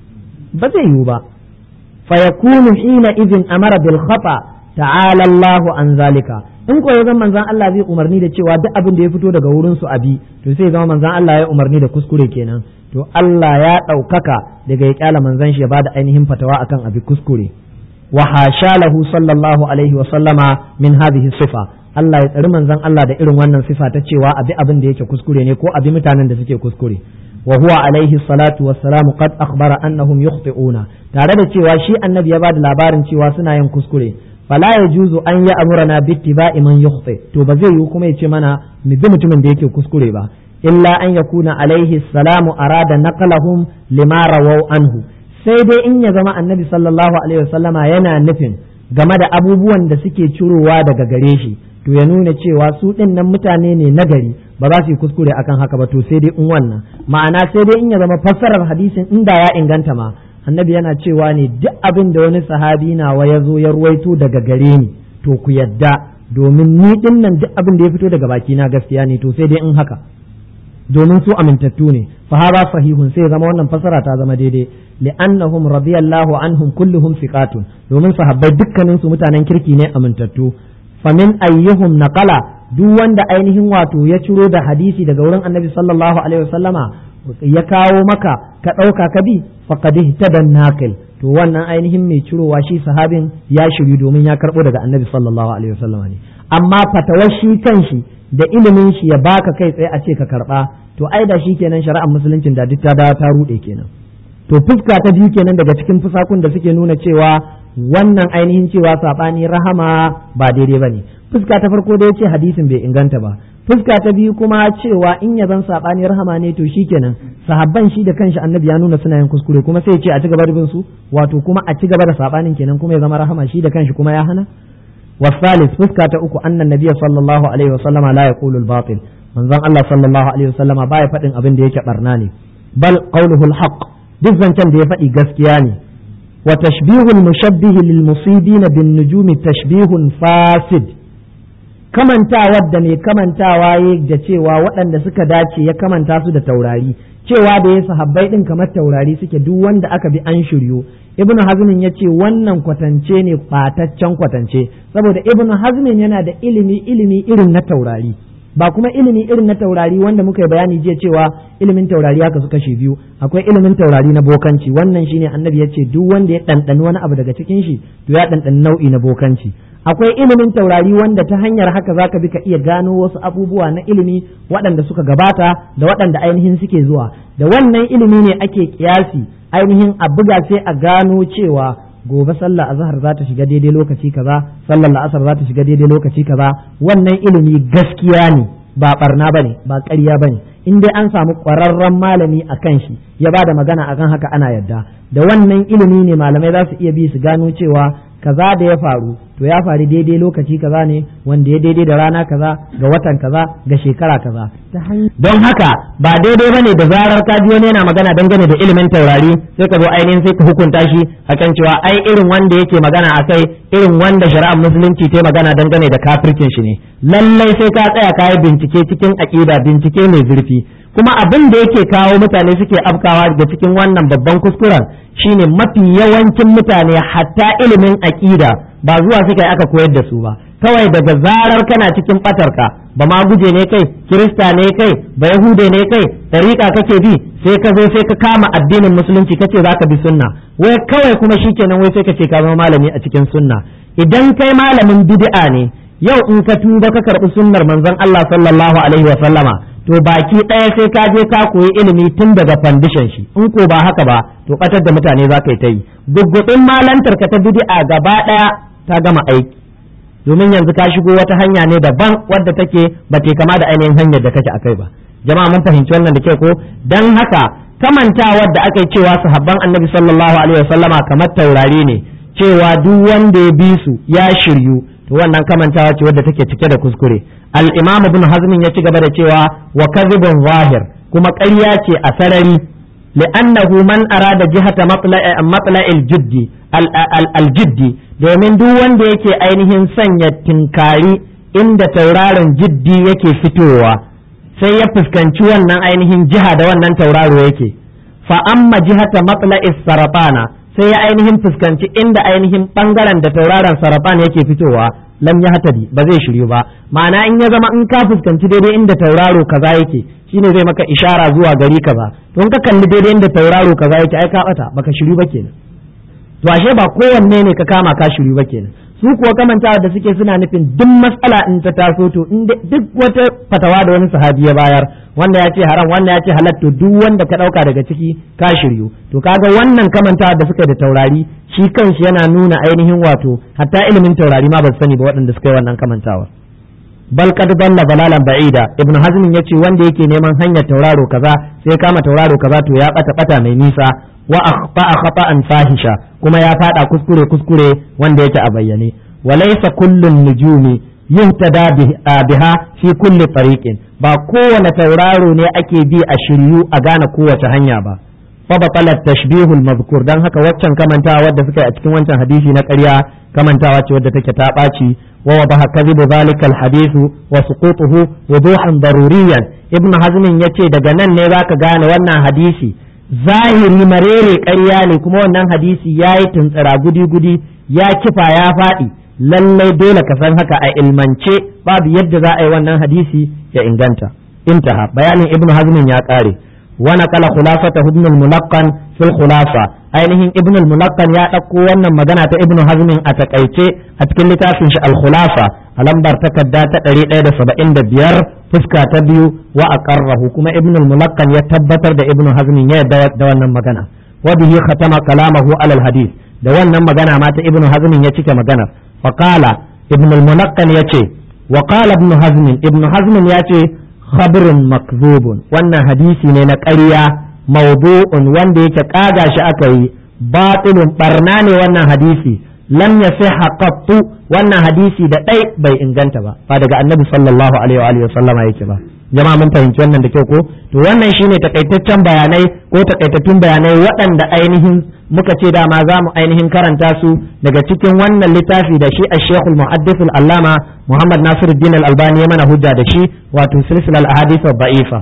[SPEAKER 1] ba zai yiwu ba fa yakunu hina idin amara bil khata ta'ala Allahu an zalika in ko ya zama manzon Allah zai umarni da cewa duk abin da ya fito daga wurin su abi to sai zama manzon Allah ya umarni da kuskure kenan to Allah ya ɗaukaka daga ya kyala manzon shi ya bada ainihin fatawa akan abi kuskure wa hasha lahu sallallahu alaihi wa sallama min hadhihi sifa Allah ya tsari manzon Allah da irin wannan sifa ta cewa abi abin da yake kuskure ne ko abi mutanen da suke kuskure wa huwa alaihi salatu wassalamu qad akhbara annahum yukhti'una tare da cewa shi annabi ya bada labarin cewa suna yin kuskure fala ya juzu an yi amurana bittiba'i man yukhti to ba zai yi kuma ya ce mana mu bi mutumin da yake kuskure ba illa an yakuna alaihi salamu arada naqlahum lima rawaw anhu sai dai in ya zama annabi sallallahu alaihi wasallama yana nufin game da abubuwan da suke cirowa daga gare shi to ya nuna cewa su din nan mutane ne nagari ba za su yi kuskure akan haka ba to sai dai in wannan ma'ana sai dai in ya zama fassarar hadisin inda ya inganta ma annabi yana cewa ne duk abin da wani sahabi nawa ya zo ya ruwaito daga gare ni to ku yadda domin ni din nan duk abin da ya fito daga baki na gaskiya ne to sai dai in haka domin su amintattu ne fa hada sahihun sai zama wannan fasara ta zama daidai li'annahum radiyallahu anhum kulluhum thiqatun domin sahabbai dukkanin su mutanen kirki ne amintattu famin ayyuhum naqala duk wanda ainihin wato ya ciro da hadisi daga wurin annabi sallallahu alaihi wasallama ya kawo maka ka ɗauka ka bi faqad ihtadan naqil to wannan ainihin mai cirowa shi sahabin ya shiryu domin ya karɓo daga annabi sallallahu alaihi wasallam ne amma fatawar shi kanshi da ilimin shi ya baka kai tsaye a ce ka karɓa to ai da shi kenan shari'ar musuluncin da duk ta dawo ta ruɗe kenan to fuska ta biyu kenan daga cikin fusakun da suke nuna cewa wannan ainihin cewa saɓani rahama ba daidai ba ne fuska ta farko da ya ce hadisin bai inganta ba fuska ta biyu kuma cewa in ya zan saɓani rahama ne to shikenan sahabban shi da kanshi annabi ya nuna suna yin kuskure kuma sai ya ce a ci gaba da bin su wato kuma a ci gaba da saɓanin kenan kuma ya zama rahama shi da kanshi kuma ya hana wasalis fuska ta uku annan nabiyya sallallahu alaihi wa sallama la yaqulu al-batil manzon Allah sallallahu alaihi wa sallama baya faɗin abin da yake barna ne bal qawluhu al-haqq duk zancen da ya faɗi gaskiya ne wa tashbihul mushabbihi lil musibina bin nujumi tashbihun fasid kamantawa da mai kamantawa ya da cewa waɗanda suka dace ya kamanta su da taurari cewa da ya sahabbai din kamar taurari suke duk wanda aka bi an shiryo ibnu hazmin ya ce wannan kwatance ne ɓataccen kwatance saboda ibnu hazmin yana da ilimi ilimi irin na taurari ba kuma ilimi irin na taurari wanda muka yi bayani jiya cewa ilimin taurari haka su kashe biyu akwai ilimin taurari na bokanci wannan shine annabi ya ce duk wanda ya ɗanɗani wani abu daga cikin shi to ya ɗanɗani nau'i na bokanci akwai ilimin taurari wanda ta hanyar haka zaka bi ka iya gano wasu abubuwa na ilimi waɗanda suka gabata da waɗanda ainihin suke zuwa da wannan ilimi ne ake kiyasi ainihin a buga sai a gano cewa gobe sallah azhar za ta shiga daidai lokaci kaza sallar la'asar za ta shiga daidai lokaci kaza wannan ilimi gaskiya ne ba barna bane ba ƙarya bane in dai an samu ƙwararren malami a kan shi ya ba da magana akan haka ana yadda da wannan ilimi ne malamai za su iya bi su gano cewa kaza da ya faru to ya faru daidai lokaci kaza ne wanda ya daidai da rana kaza ga watan kaza ga shekara kaza don haka ba daidai bane da zarar ka ji wani yana magana dangane da ilimin taurari sai ka zo ainihin sai ka hukunta shi akan cewa ai irin wanda yake magana akai irin wanda shari'ar musulunci ta magana dangane da kafircin shi ne lallai sai ka tsaya ka yi bincike cikin aƙida bincike mai zurfi kuma abin da yake kawo mutane suke afkawa da cikin wannan babban kuskuren shine mafi yawancin mutane hatta ilimin aƙida ba zuwa suka yi aka koyar da su ba kawai daga zarar kana cikin batarka ba ma guje ne kai kirista ne kai ba yahude ne kai tariƙa kake bi sai ka zo sai ka kama addinin musulunci kace zaka bi sunna wai kawai kuma shikenan wai sai ka ce ka zama malami a cikin sunna idan kai malamin bid'a ne yau in ka tuba ka karɓi sunnar manzon Allah sallallahu alaihi wa sallama to baki ɗaya sai ka je ka koyi ilimi tun daga fandishan shi in ko ba haka ba to ɓatar da mutane za ka yi ta yi gugguɗin malantar ka ta bid'a gaba ɗaya ta gama aiki domin yanzu ka shigo wata hanya ne daban wadda take ba ta kama da ainihin hanyar da kake akai ba jama'a mun fahimci wannan da ke ko dan haka kamantawar da aka yi cewa sahabban annabi sallallahu alaihi wasallama kamar taurari ne cewa duk wanda ya bi su ya shiryu to wannan kamantawa ce wadda take cike da kuskure al-imam ibn hazmin ya ci gaba da cewa wa kadhibun zahir kuma ƙarya ce a sarari li'annahu man arada jihata matla'il jiddi al-jiddi domin duk wanda yake ainihin sanya tinkari inda tauraron jiddi yake fitowa sai ya fuskanci wannan ainihin jiha da wannan tauraro yake fa amma jihata matla'is saratana sai ya ainihin fuskanci inda ainihin bangaren da tauraron sarafan yake fitowa lam ya hatadi ba zai shiryu ba ma'ana in ya zama in ka fuskanci daidai inda tauraro kaza yake shine zai maka ishara zuwa gari kaza to in ka kalli daidai inda tauraro kaza yake ai ka bata baka shiryu ba kenan to ashe ba kowanne ne ka kama ka shiryu ba kenan su kuwa kamantawa da suke suna nufin duk matsala in ta taso to in duk wata fatawa da wani sahabi ya bayar wanda ya ce haram wanda ya ce halal to duk wanda ka dauka daga ciki ka shiryu to kaga wannan kamantawa da suka da taurari shi kanshi yana nuna ainihin wato hatta ilimin taurari ma ba su sani ba waɗanda suka yi wannan kamantawa bal qad dalla dalalan ba'ida ibnu hazm yace wanda yake neman hanyar tauraro kaza sai kama tauraro kaza to ya bata bata mai nisa wa akhta'a khata'an fahisha kuma ya fada kuskure kuskure wanda yake a bayyane walaysa kullun nujumi yuhtada biha fi kulli tariqin ba kowane tauraro ne ake bi a shiryu a gane kowace hanya ba fa batala tashbihul mazkur dan haka waccan kamantawa wadda suka yi a cikin wancan hadisi na ƙarya kamantawa ce wadda take ta ɓaci wa wadaha kadhibu zalika alhadithu wa suqutuhu wuduhan daruriyan ibnu hazmin yace daga nan ne zaka gane wannan hadisi zahiri marere ƙarya ne kuma wannan hadisi ya yi tuntsira gudi-gudi ya kifa ya faɗi lallai dole ka san haka a ilmance babu yadda za a yi wannan hadisi ya inganta intaha bayanin ibnu hazmin ya ƙare wa naqala khulafata ibn al-mulaqqan fil khulafa ainihin ibn al-mulaqqan ya dauko wannan magana ta ibn hazm a takaice a cikin littafin shi al-khulafa a lambar takarda ta 175 fuska ta biyu wa aqarrahu kuma ibn al-mulaqqan ya tabbatar da ibn hazm ya yarda da wannan magana wa bihi khatama kalamahu ala al-hadith da wannan magana ma ta ibn hazm ya cike maganar fa qala ibn al-mulaqqan yace wa qala ibn hazm ibn hazm yace khabrun makzubun wannan hadisi ne na ƙarya mawdu'un wanda yake kaga shi aka yi batilun barna ne wannan hadisi lam yasiha qattu wannan hadisi da dai bai inganta ba ba daga annabi sallallahu alaihi wa sallama yake ba jama'a mun fahimci wannan da kyau ko to wannan shine takaitaccen bayanai ko takaitattun bayanai waɗanda ainihin muka ce dama za mu ainihin karanta su daga cikin wannan littafi da shi a shekul muhaddithul allama muhammad nasiruddin al-albani ya mana hujja da shi wato silsilar ahadith ba'ifa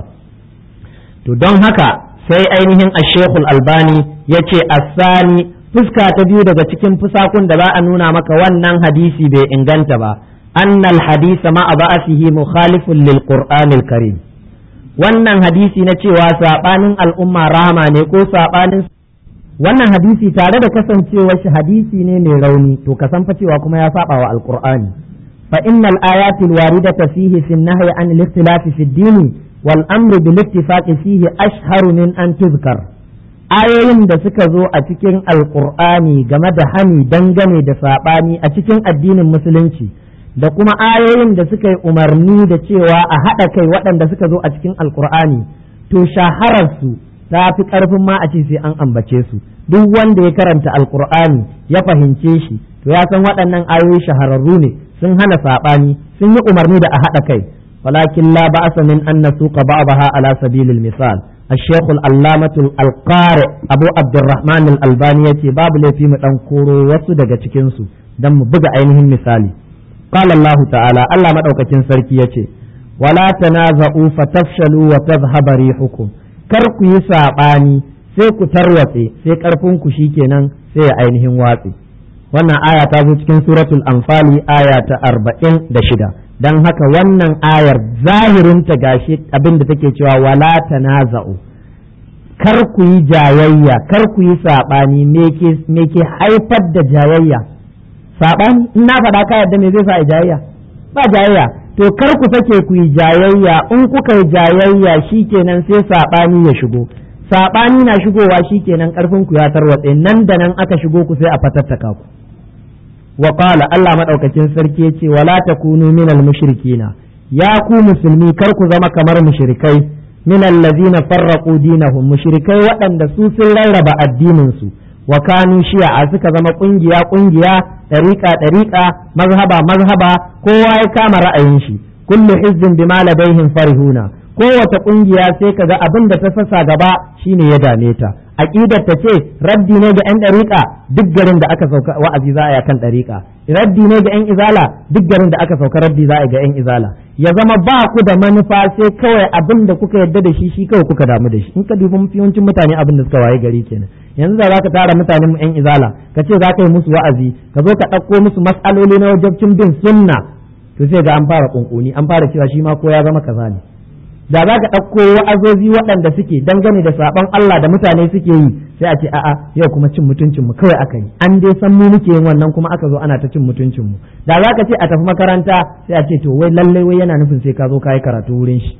[SPEAKER 1] to don haka sai ainihin a shekul albani ya ce asani fuska ta biyu daga cikin fusakun da za a nuna maka wannan hadisi bai inganta ba annal hadisa ma'a ba'asihi mukhalifun lil qur'anil karim wannan hadisi na cewa sabanin al'umma rahama ne ko sabanin wannan hadisi tare da kasancewar shi hadisi ne mai rauni to ka san fa cewa kuma ya saba wa alqur'ani fa innal ayatil waridata fihi fi nahyi an al-ikhtilafi fi ad-din wal amru bil ittifaqi fihi ashharu min an tuzkar ayoyin da suka zo a cikin alqur'ani game da hani dangane da sabani a cikin addinin musulunci da kuma ayoyin da suka yi umarni da cewa a haɗa kai waɗanda suka zo a cikin alqur'ani to shahararsu ta fi ƙarfin ma a ce sai an ambace su duk wanda ya karanta alkur'ani ya fahimce shi to ya san waɗannan ayoyi shahararru ne sun hana saɓani sun yi umarni da a haɗa kai walakin la ba'asa min an nasuqa ba'daha ala sabilil misal الشيخ العلامة القارئ أبو عبد الرحمن الألباني يتي باب لي في مدن كورو وسو daga cikin su dan mu buga ainihin misali قال الله تعالى الله madaukakin sarki yace wala tanaza'u fatafshalu wa tadhhaba rihukum kar ku yi saɓani sai ku tarwatse sai ƙarfin ku kenan sai ya ainihin watse wannan aya ta zo cikin suratul anfali aya ta arba'in da shida don haka wannan ayar zahirinta gashi abin da take cewa wala tanaza'u kar ku yi jayayya kar ku yi saɓani me ke haifar da jayayya saɓani in na faɗa ka yadda me zai sa a jayayya ba jayayya to kar ku sake ku yi jayayya in kuka yi jayayya shikenan sai saɓani ya shigo saɓani na shigowa shikenan ƙarfin ku ya tarwatse nan da nan aka shigo ku sai a fatattaka ku wa qala Allah madaukakin sarki yace wala takunu minal mushrikina ya ku musulmi kar ku zama kamar mushrikai minal ladina farraqu dinahum mushrikai waɗanda su sun rarraba addinin su wa kanu shi'a suka zama kungiya kungiya ɗariƙa ɗariƙa mazhaba mazhaba kowa ya kama ra'ayin shi kullu hizbin bima ladaihim farihuna kowace kungiya sai kaga abin da ta sassa gaba shine ya dame ta aqidar ta ce raddi ne ga yan ɗariƙa duk garin da aka sauka wa'azi za a yi kan ɗariƙa raddi ne ga yan izala duk garin da aka sauka raddi za a yi ga yan izala ya zama ba ku da manufa sai kawai abin da kuka yarda da shi shi kawai kuka damu da shi in ka dubi yawancin mutane abin da suka waye gari kenan yanzu da zaka tara mutanen mu yan izala ka ce za ka yi musu wa'azi ka zo ka ɗauko musu matsaloli na wajabcin bin sunna to sai ga an fara kunkuni an fara cewa shi ma ko ya zama kaza ne da za ka ɗauko wa'azozi waɗanda suke dangane da saɓon Allah da mutane suke yi sai a ce a'a yau kuma cin mutuncin mu kawai aka yi an dai san mu muke yin wannan kuma aka zo ana ta cin mutuncin mu da za ka ce a tafi makaranta sai a ce to wai lallai wai yana nufin sai ka zo ka yi karatu wurin shi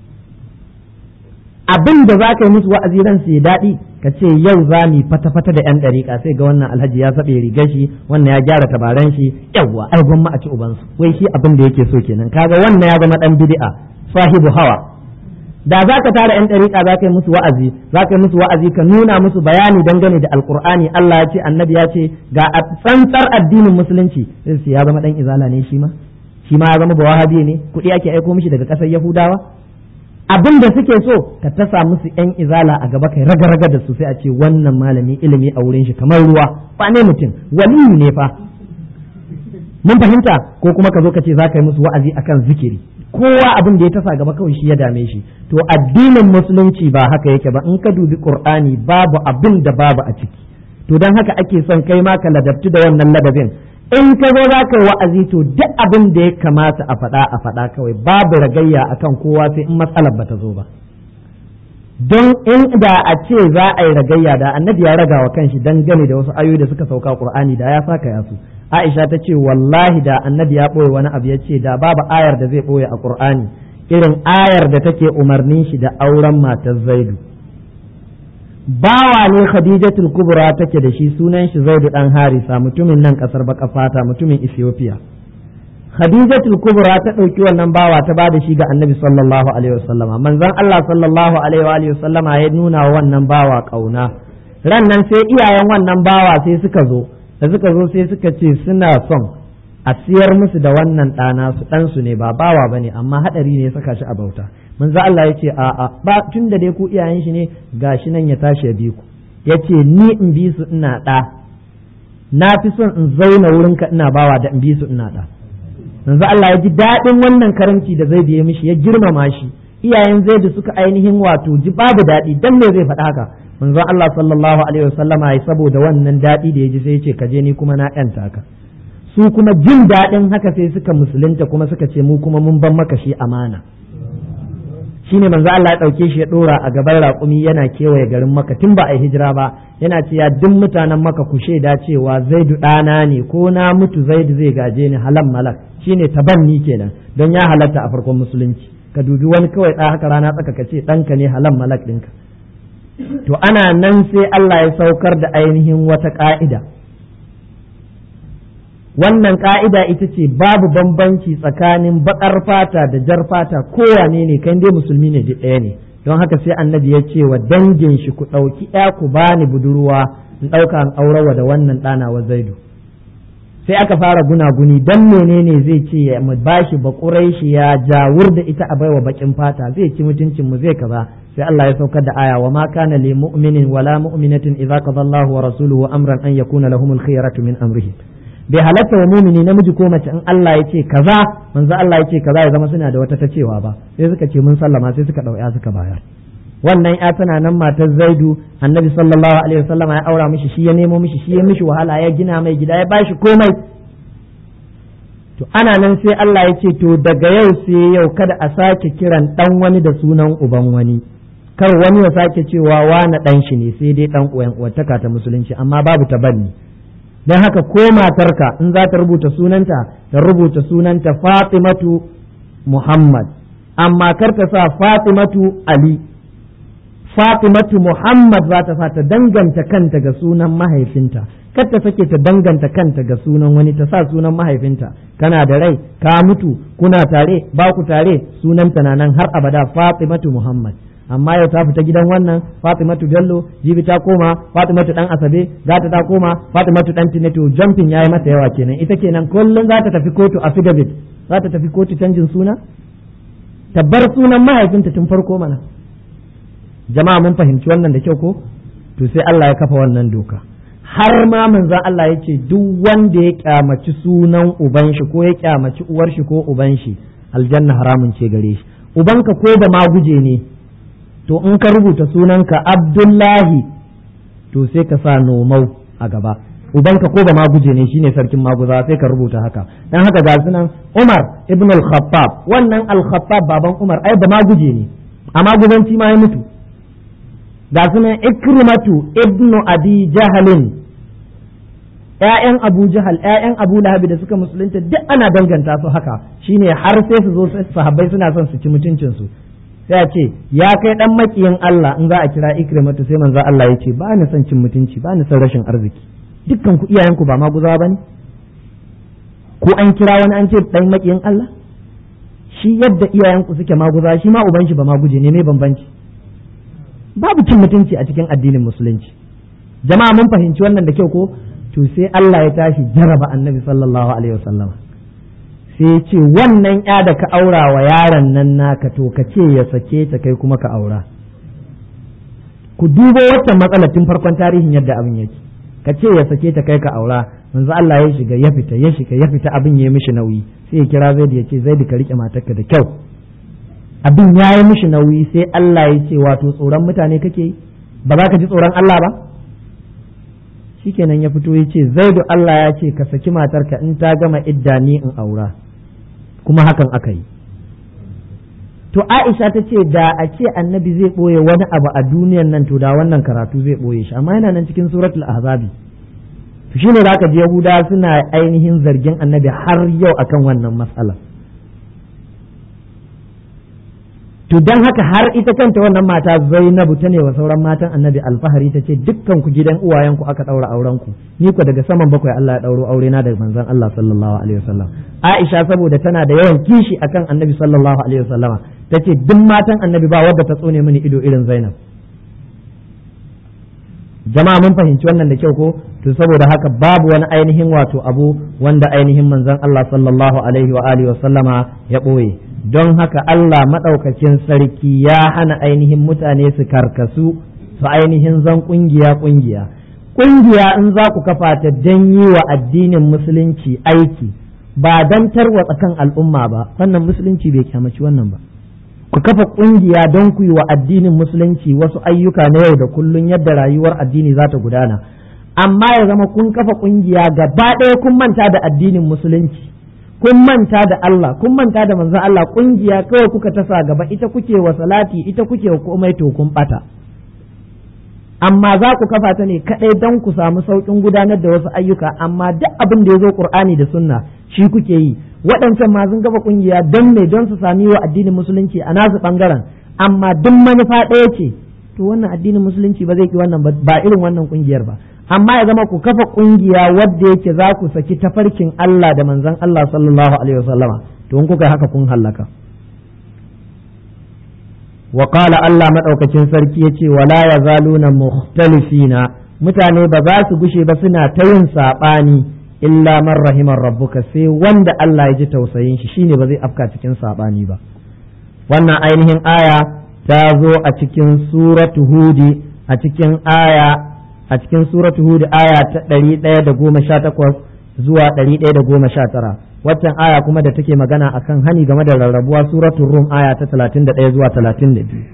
[SPEAKER 1] abin da za ka yi musu wa'azi ran su daɗi ka ce yau za mu fata-fata da 'yan ɗariƙa sai ga wannan alhaji ya saɓe rigar shi wannan ya gyara tabaran shi yawwa ai gwamma a ci ubansu wai shi abin da yake so kenan kaga wannan ya zama ɗan bid'a sahibu hawa da za ka tara 'yan ɗariƙa za ka yi musu wa'azi za ka yi musu wa'azi ka nuna musu bayani dangane da alƙur'ani Allah ya ce annabi ya ce ga tsantsar addinin musulunci sai su ya zama ɗan izala ne shi ma shi ma ya zama bawahabi ne kuɗi ake aiko mishi daga ƙasar yahudawa abin da suke so ka tasa musu yan izala a gaba kai raga-raga da su sai a ce wannan malami ilimi a wurin shi kamar ruwa ba ne mutum waliyu ne fa mun fahimta ko kuma ka zo ka ce za ka yi musu wa'azi akan zikiri kowa abin da ya tasa gaba kawai shi ya dame shi to addinin musulunci ba haka yake ba in ka dubi qur'ani babu abin da babu a ciki to dan haka ake son kai ma ka ladabtu da wannan ladabin in ka zo za ka yi wa'azi to duk abin da ya kamata a faɗa a faɗa kawai babu ragayya akan kowa sai in matsalar ba ta zo ba don in da a ce za a yi ragayya da annabi ya raga wa kanshi dangane da wasu ayoyi da suka sauka qur'ani da ya saka ya su aisha ta ce wallahi da annabi ya ɓoye wani abu ya ce da babu ayar da zai ɓoye a qur'ani irin ayar da take umarnin shi da auren matar zaidu bawa ne khadijatul kubra take da shi sunan shi zaidu dan harisa mutumin nan kasar baka fata mutumin ethiopia khadijatul kubra ta ɗauki wannan bawa ta bada shi ga annabi sallallahu alaihi wasallama manzon allah sallallahu alaihi wasallama ya nuna wannan bawa kauna ran nan sai iyayen wannan bawa sai suka zo da suka zo sai suka ce suna son a siyar musu da wannan ɗana su ɗansu ne ba bawa ba ne amma haɗari ne saka shi a bauta manzo Allah ya ce a a ba tun da dai ku iyayen shi ne gashi nan ya tashi ya bi ku ya ce ni in bi su ina ɗa na fi son in zauna wurinka ina bawa da in bi su ina ɗa manzo Allah ya ji daɗin wannan karamci da zai biye mishi ya girmama shi iyayen zai da suka ainihin wato ji babu daɗi dan me zai faɗa haka manzo Allah sallallahu alaihi wasallama ya saboda wannan daɗi da ya ji sai ya ce kaje ni kuma na ƴanta ka su kuma jin daɗin haka sai suka musulunta kuma suka ce mu kuma mun ban maka shi amana shine manzo Allah ya ɗauke shi ya ɗora a gaban raƙumi yana kewaye garin maka tun ba a hijira ba yana ce ya duk mutanen maka ku shaida cewa zaidu ɗana ne ko na mutu zaidu zai gaje ni halan malak shine tabanni kenan don ya halatta a farkon musulunci ka dubi wani kawai ɗa haka rana tsaka ka ce ɗanka ne halan malak ɗinka to ana nan sai Allah ya saukar da ainihin wata ƙa'ida wannan ƙa'ida ita ce babu bambanci tsakanin baƙar fata da jar fata kowane ne kan dai musulmi ne da ɗaya ne don haka sai annabi ya ce wa dangin shi ku ɗauki ya ku bani budurwa in ɗauka an aurawa da wannan ɗana wa zaidu sai aka fara gunaguni dan menene zai ce ya mu bashi bakurai shi ya jawur da ita a baiwa bakin fata zai ci mutuncin mu zai kaza sai Allah ya saukar da aya wa ma kana lil mu'minin wala mu'minatin idza qada Allahu wa rasuluhu amran an yakuna lahumul khiyaratu min amrihim bai halatta wa mumini namiji ko mace in Allah ya ce kaza manzo Allah ya ce kaza ya zama suna da wata ta cewa ba sai suka ce mun sallama sai suka dauya suka bayar wannan ya tana nan matar Zaidu annabi sallallahu alaihi wasallam ya aura mishi shi ya nemo mishi shi ya mishi wahala ya gina mai gida ya bashi komai to ana nan sai Allah ya ce to daga yau sai yau kada a sake kiran dan wani da sunan uban wani kar wani ya sake cewa wani dan shi ne sai dai dan uwan uwantaka ta musulunci amma babu tabanni don haka ko matarka in za ta rubuta sunanta ta rubuta sunanta Fatimatu Muhammad amma kar ta sa Fatimatu Ali Fatimatu Muhammad za ta sa ta danganta kanta ga sunan mahaifinta kar ta sake ta danganta kanta ga sunan wani ta sa sunan mahaifinta kana da rai ka mutu kuna tare ba ku tare sunanta na nan har abada Fatimatu Muhammad amma yau ta fita gidan wannan Fatimatu Bello jibi ta koma Fatimatu dan Asabe za ta ta koma Fatimatu dan Tineto jumping yayi mata yawa kenan ita kenan kullun za ta tafi kotu affidavit za ta tafi kotu canjin suna tabbar sunan mahaifinta tun farko mana jama'a mun fahimci wannan da kyau ko to sai Allah ya kafa wannan doka har ma manzon Allah ya ce duk wanda ya kyamaci sunan uban shi ko ya kyamaci uwar shi ko uban shi aljanna haramun ce gare shi ubanka ko da maguje ne to in ka rubuta sunanka abdullahi to sai ka sa nomau a gaba ubanka ko ba maguje ne shine sarkin maguza sai ka rubuta haka dan haka ga sunan umar ibn al-khattab wannan al-khattab baban umar ai ba maguje ne a maguzanci ma ya mutu ga sunan ikrimatu ibnu abi jahalin ƴaƴan abu jahal ƴaƴan abu lahabi da suka musulunta duk ana danganta su haka shine har sai su zo sahabbai suna son su ci mutuncin su sai a ce ya kai dan makiyin Allah in za a kira ikrimatu sai manzo Allah ya ce ba ni son cin mutunci ba ni son rashin arziki dukkan ku iyayen ku ba ma guzawa bane ko an kira wani an ce dan makiyin Allah shi yadda iyayen ku suke maguza shi ma uban shi ba maguje ne mai bambanci babu cin mutunci a cikin addinin musulunci jama'a mun fahimci wannan da kyau ko to sai Allah ya tashi jaraba annabi sallallahu alaihi wasallam sai ce wannan ya da ka aura wa yaron nan naka to ka ce ya sake ta kai kuma ka aura ku dubo waccan matsala tun farkon tarihin yadda abin yake ka ce ya sake ta kai ka aura manzo Allah ya shiga ya fita ya shiga ya fita abin ya yi mishi nauyi sai ya kira Zaid ya ce Zaid ka rike matarka da kyau abin ya yi mishi nauyi sai Allah ya ce wato tsoron mutane kake yi ba za ka ji tsoron Allah ba shikenan ya fito ya ce Zaidu Allah ya ce ka saki matarka in ta gama idda ni in aura kuma hakan aka yi to Aisha ta ce da a ce annabi zai ɓoye wani abu a duniyan nan to da wannan karatu zai ɓoye shi amma yana nan cikin suratul ahzabi to shine zaka ji Yahuda suna ainihin zargin annabi har yau akan wannan matsala to dan haka har ita kanta wannan mata Zainabu ta ne wa sauran matan annabi alfahari ta ce dukkan ku gidan uwayen ku aka daura auren ku ni ku daga saman bakwai Allah ya dauro aure na da manzon Allah sallallahu alaihi wasallam Aisha saboda tana da yawan kishi akan annabi sallallahu alaihi wasallama tace duk matan annabi ba wadda ta tsone mini ido irin Zainab jama'a mun fahimci wannan da kyau ko to saboda haka babu wani ainihin wato abu wanda ainihin manzon Allah sallallahu alaihi wa alihi wasallama ya boye don haka Allah maɗaukakin sarki ya hana ainihin mutane su karkasu su ainihin zan ƙungiya ƙungiya ƙungiya in za ku kafa ta don yi wa addinin musulunci aiki ba don tarwatsa kan al'umma ba wannan musulunci bai kyamaci wannan ba ku kafa ƙungiya don ku yi wa addinin musulunci wasu ayyuka na yau da kullun yadda rayuwar addini za ta gudana amma ya zama kun kafa ƙungiya gaba ɗaya kun manta da addinin musulunci kun manta da Allah kun manta da manzon Allah kungiya kawai kuka tasa gaba ita kuke wa salati ita kuke wa komai to kun bata amma za ku kafa ta ne kadai don ku samu saukin gudanar da wasu ayyuka amma duk abin da ya zo Qur'ani da Sunna shi kuke yi waɗancan ma sun kafa kungiya don me don su sami wa addinin musulunci a nasu bangaren amma duk manufa ɗaya ce to wannan addinin musulunci ba zai ki wannan ba irin wannan kungiyar ba amma ya zama ku kafa kungiya wadda yake za ku saki tafarkin Allah da manzon Allah sallallahu alaihi wasallama to in kuka haka kun hallaka wa qala Allah madaukakin sarki yace wala yazaluna mukhtalifina mutane ba za su gushe ba suna ta yin sabani illa man rahimar rabbuka sai wanda Allah ya ji tausayin shi shine ba zai afka cikin sabani ba wannan ainihin aya ta zo a cikin suratu hudi a cikin aya a cikin suratu hud aya ta ɗari ɗaya da goma sha takwas zuwa ɗari ɗaya da goma sha tara waccan aya kuma da take magana akan hani game da rarrabuwa suratul rum aya ta talatin da ɗaya zuwa talatin da biyu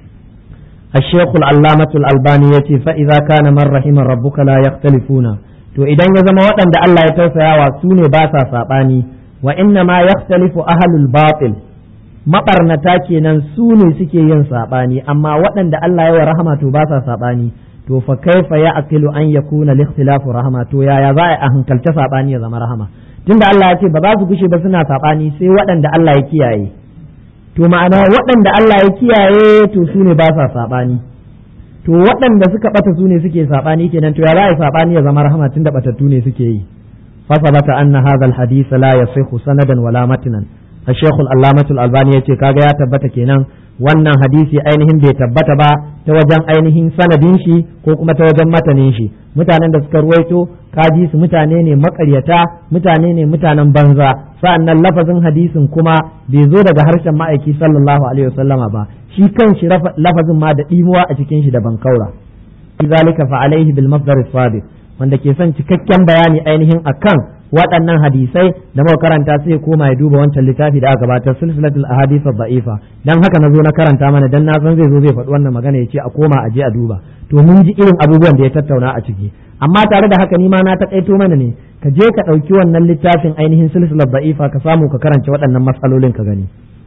[SPEAKER 1] الشيخ العلامة الألباني يتي فإذا كان من رحم ربك لا يختلفون to idan ya zama waɗanda Allah ya tausayawa su ne ba sa saɓani wa inna ma yakhtalifu ahlul batil maɓarnata kenan su ne suke yin saɓani amma waɗanda Allah ya wa rahama to ba sa saɓani to fa kaifa ya aqilu an yakuna al-ikhtilafu rahama to yaya za a hankalta sabani ya zama rahama tunda Allah ya ce ba za su gushe ba suna sabani sai waɗanda Allah ya kiyaye to ma'ana waɗanda Allah ya kiyaye to su ne ba sa sabani to waɗanda suka bata su ne suke sabani kenan to ya za a sabani ya zama rahama tunda batattu ne suke yi fa sabata anna hadha al-hadith la yasihu sanadan wala matnan الشيخ العلامة الألباني يقول كاغا يا تبتا kenan wannan hadisi ainihin bai tabbata ba ta wajen ainihin sanadin shi ko kuma ta wajen matanin shi mutanen da suka ruwaito kaji su mutane ne makaryata mutane ne mutanen banza sa'annan lafazin hadisin kuma bai zo daga harshen ma'aiki sallallahu alaihi wasallama ba shi kan shi lafazin ma da dimuwa a cikin shi da bankaura zalika fa alaihi bil masdar sabiq wanda ke son cikakken bayani ainihin akan waɗannan hadisai da muka karanta sai koma ya duba wancan littafi da aka gabatar silsilatul ahadith da'ifa dan haka nazo na karanta mana dan na san zai zo zai faɗi wannan magana ya ce a koma a je a duba to mun ji irin abubuwan da ya tattauna a ciki amma tare da haka ni ma na taƙaito mana ne ka je ka ɗauki wannan littafin ainihin silsilar da'ifa ka samu ka karanta waɗannan matsalolin ka gani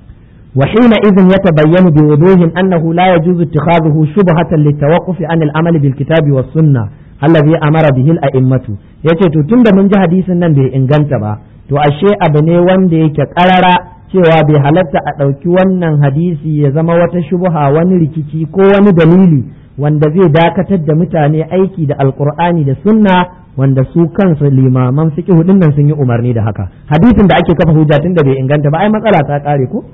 [SPEAKER 1] وحينئذ يتبين بوضوح أنه لا يجوز اتخاذه شبهة للتوقف عن العمل بالكتاب والسنة الذي أمر به الأئمة yace to tunda mun ji hadisin nan bai inganta ba to ashe abu ne wanda yake karara cewa bai halatta a ɗauki wannan hadisi ya zama wata shubuha wani rikici ko wani dalili wanda zai dakatar da mutane aiki da alkur'ani da sunna wanda su kansu limaman fiqh din nan sun yi umarni da haka hadisin da ake kafa hujja tunda bai inganta ba ai matsala ta kare ko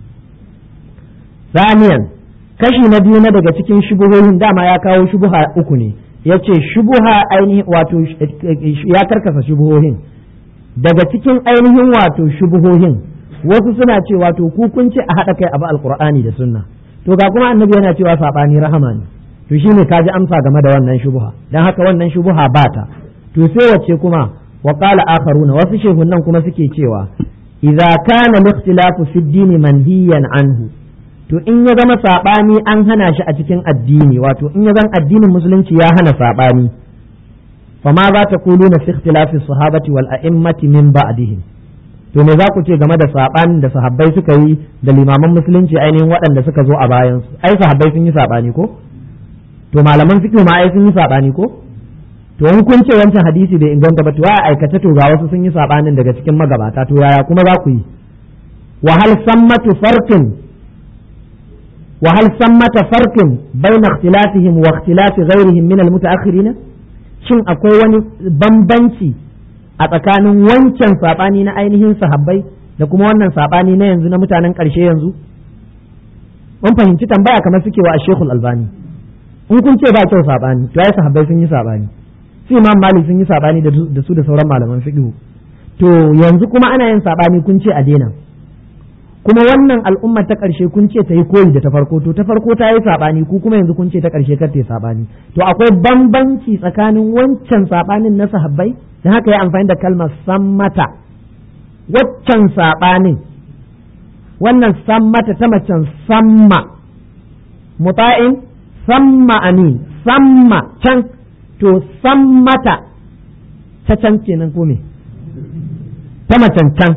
[SPEAKER 1] Saniyan kashi na biyu na daga cikin shubuhohin dama ya kawo shubuha uku ne ya ce shubuha ainihin wato ya karkasa shubuhohin daga cikin ainihin wato shubuhohin wasu suna ce wato ku kun ce a haɗa kai abu alkur'ani da sunna to ga kuma annabi yana cewa saɓani rahama ne to shine ka ji amsa game da wannan shubuha dan haka wannan shubuha ba ta to sai wacce kuma wa qala akharuna wasu shehunan kuma suke cewa idza kana al-ikhtilafu fi ad-din manhiyan anhu to in ya zama saɓani an hana shi a cikin addini wato in ya zan addinin musulunci ya hana saɓani fa ma za ta kulu na fi ikhtilafi sahabati wal a'immati min ba'dihim to me za ku ce game da sabanin da sahabbai suka yi da limaman musulunci ainihin waɗanda suka zo a bayan su ai sahabbai sun yi sabani ko to malaman fiqh ma ai sun yi sabani ko to in kun ce wancan hadisi bai inganta ba to ya aikace to ga wasu sun yi sabanin daga cikin magabata to yaya kuma za ku yi wa hal sammatu farqin wa hal sammata farqin bayna ikhtilafihim wa ikhtilafi ghayrihim min al mutaakhirin shin akwai wani bambanci a tsakanin wancan sabani na ainihin sahabbai da kuma wannan sabani na yanzu na mutanen ƙarshe yanzu mun fahimci tambaya kamar suke wa Sheikhul Albani in kun ce ba kyau sabani to ai sahabbai sun yi sabani su Imam Malik sun yi sabani da su da sauran malaman fiqh to yanzu kuma ana yin sabani kun ce a daina kuma wannan al'umma ta ƙarshe kun ce ta yi koyi da ta farko to ta farko ta yi sabani ku kuma yanzu kun ce ta ƙarshe kar ta yi sabani to akwai bambanci tsakanin wancan sabanin na sahabbai dan haka ya amfani da kalmar sammata waccan sabanin wannan sammata ta macen samma muta'in samma amin samma can to sammata ta can kenan ko me ta macen can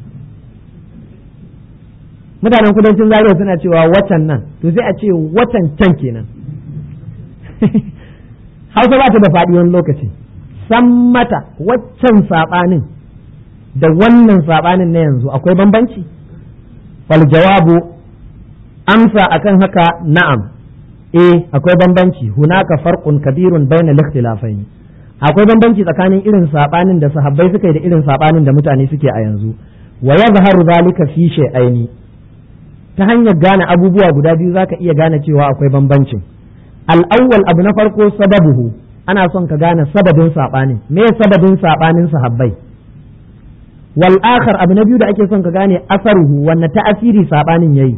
[SPEAKER 1] mutanen kudancin zaria suna cewa watan nan to sai a ce watan can kenan hausa ba ta da faɗi wani lokaci sammata waccan saɓanin da wannan saɓanin na yanzu akwai bambanci wal jawabu amsa akan haka na'am eh akwai bambanci hunaka farqun kabirun baina al-ikhtilafaini akwai bambanci tsakanin irin sabanin da sahabbai suka yi da irin sabanin da mutane suke a yanzu wa yadhharu zalika fi shay'aini ta hanyar gane abubuwa guda biyu zaka iya gane cewa akwai bambancin al-awwal abu na farko sababuhu ana son ka gane sababin sabanin me sababin sabanin sahabbai wal akhar abu na biyu da ake son ka gane asaruhu wanne ta'asiri sabanin yayi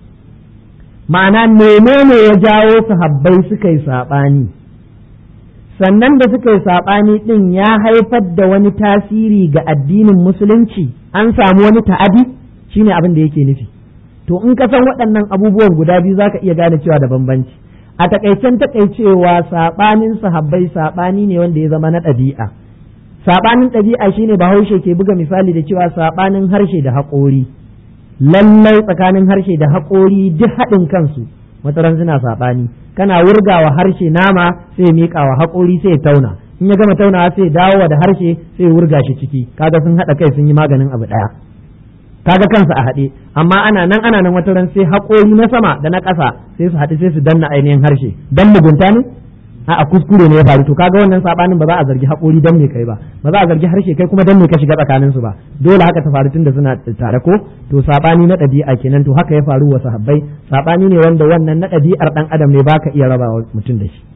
[SPEAKER 1] ma'ana menene ya jawo sahabbai suka yi saɓani sannan da suka yi saɓani ɗin ya haifar da wani tasiri ga addinin musulunci an samu wani ta'adi shine abin da yake nufi to in ka san waɗannan abubuwan guda biyu za ka iya gane cewa da bambanci a takaicen takaicewa saɓanin sahabbai saɓani ne wanda ya zama na ɗabi'a saɓanin ɗabi'a shine bahaushe ke buga misali da cewa saɓanin harshe da haƙori lallai tsakanin harshe da haƙori duk haɗin kansu wataran suna saɓani kana wurgawa harshe nama sai miƙa wa haƙori sai ya tauna in ya gama taunawa sai dawo da harshe sai wurga shi ciki kaga sun haɗa kai sun yi maganin abu ɗaya kaga kansa a haɗe amma ana nan ana nan wataran sai haƙori na sama da na ƙasa sai su haɗu sai su danna ainihin harshe dan mugunta ne a kuskure ne ya faru to kaga wannan sabanin ba za a zargi haƙori dan me kai ba ba za a zargi harshe kai kuma dan me ka shiga tsakanin su ba dole haka ta faru tunda suna tare ko to sabani na ɗabi'a kenan to haka ya faru wa sahabbai sabani ne wanda wannan na ɗabi'ar dan adam ne baka iya raba wa mutum da shi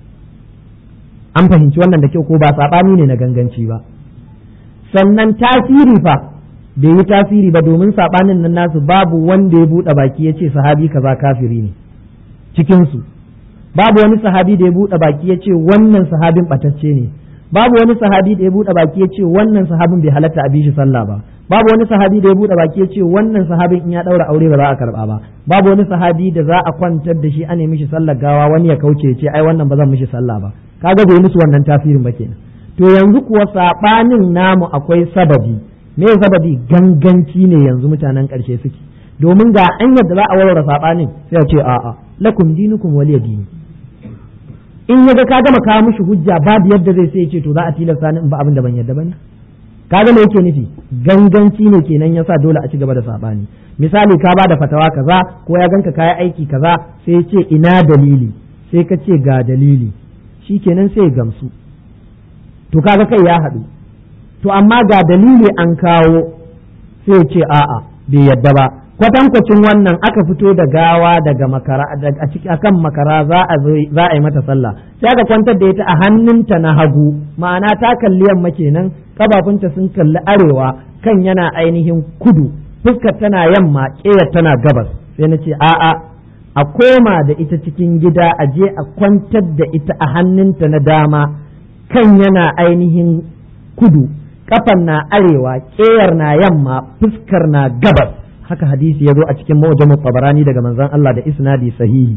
[SPEAKER 1] an fahimci wannan da kyau ko ba sabani ne na ganganci ba sannan tasiri fa bai yi tasiri ba domin sabanin nan nasu babu wanda ya buɗe baki ya ce sahabi kaza kafiri ne cikin su babu wani sahabi da ya buɗe baki ya ce wannan sahabin ɓatacce ne babu wani sahabi da ya buɗe baki ya ce wannan sahabin bai halatta a bi shi sallah ba babu wani sahabi da ya buɗe baki ya ce wannan sahabin in ya ɗaura aure ba za a karɓa ba babu wani sahabi da za a kwantar da shi ana mishi sallar gawa wani ya kauce ya ce ai wannan ba zan mishi sallah ba kaga bai musu wannan tasirin ba kenan to yanzu kuwa sabanin namu akwai sababi me sababi ganganci ne yanzu mutanen ƙarshe suke domin ga hanyar da za a warware sabanin sai a ce a'a lakum dinukum waliya dini in ya ga ka gama kawo mishi hujja babu yadda zai sai ce to za a tilasta ni in ba abin da ban yadda bane kaga me yake nufi ganganci ne kenan yasa dole a ci gaba da sabani misali ka ba da fatawa kaza ko ya ganka kayi aiki kaza sai ya ce ina dalili sai ka ce ga dalili shikenan sai ya gamsu to kaga kai ya haɗu to amma ga dalili an kawo sai ya ce a'a bai yadda ba kwatankwacin wannan aka fito da gawa daga makara a ciki akan makara za a za a yi mata sallah sai aka kwantar da ita a hannunta na hagu ma'ana ta kalli yamma kenan kafafunta sun kalli arewa kan yana ainihin kudu fuskar tana yamma ƙeyar tana gabas sai na ce a'a a koma da ita cikin gida a je a kwantar da ita a hannunta na dama kan yana ainihin kudu kafan na arewa ƙeyar na yamma fuskar na gabas haka hadisi ya zo a cikin mu'jamut tabarani daga manzon Allah da isnadi sahihi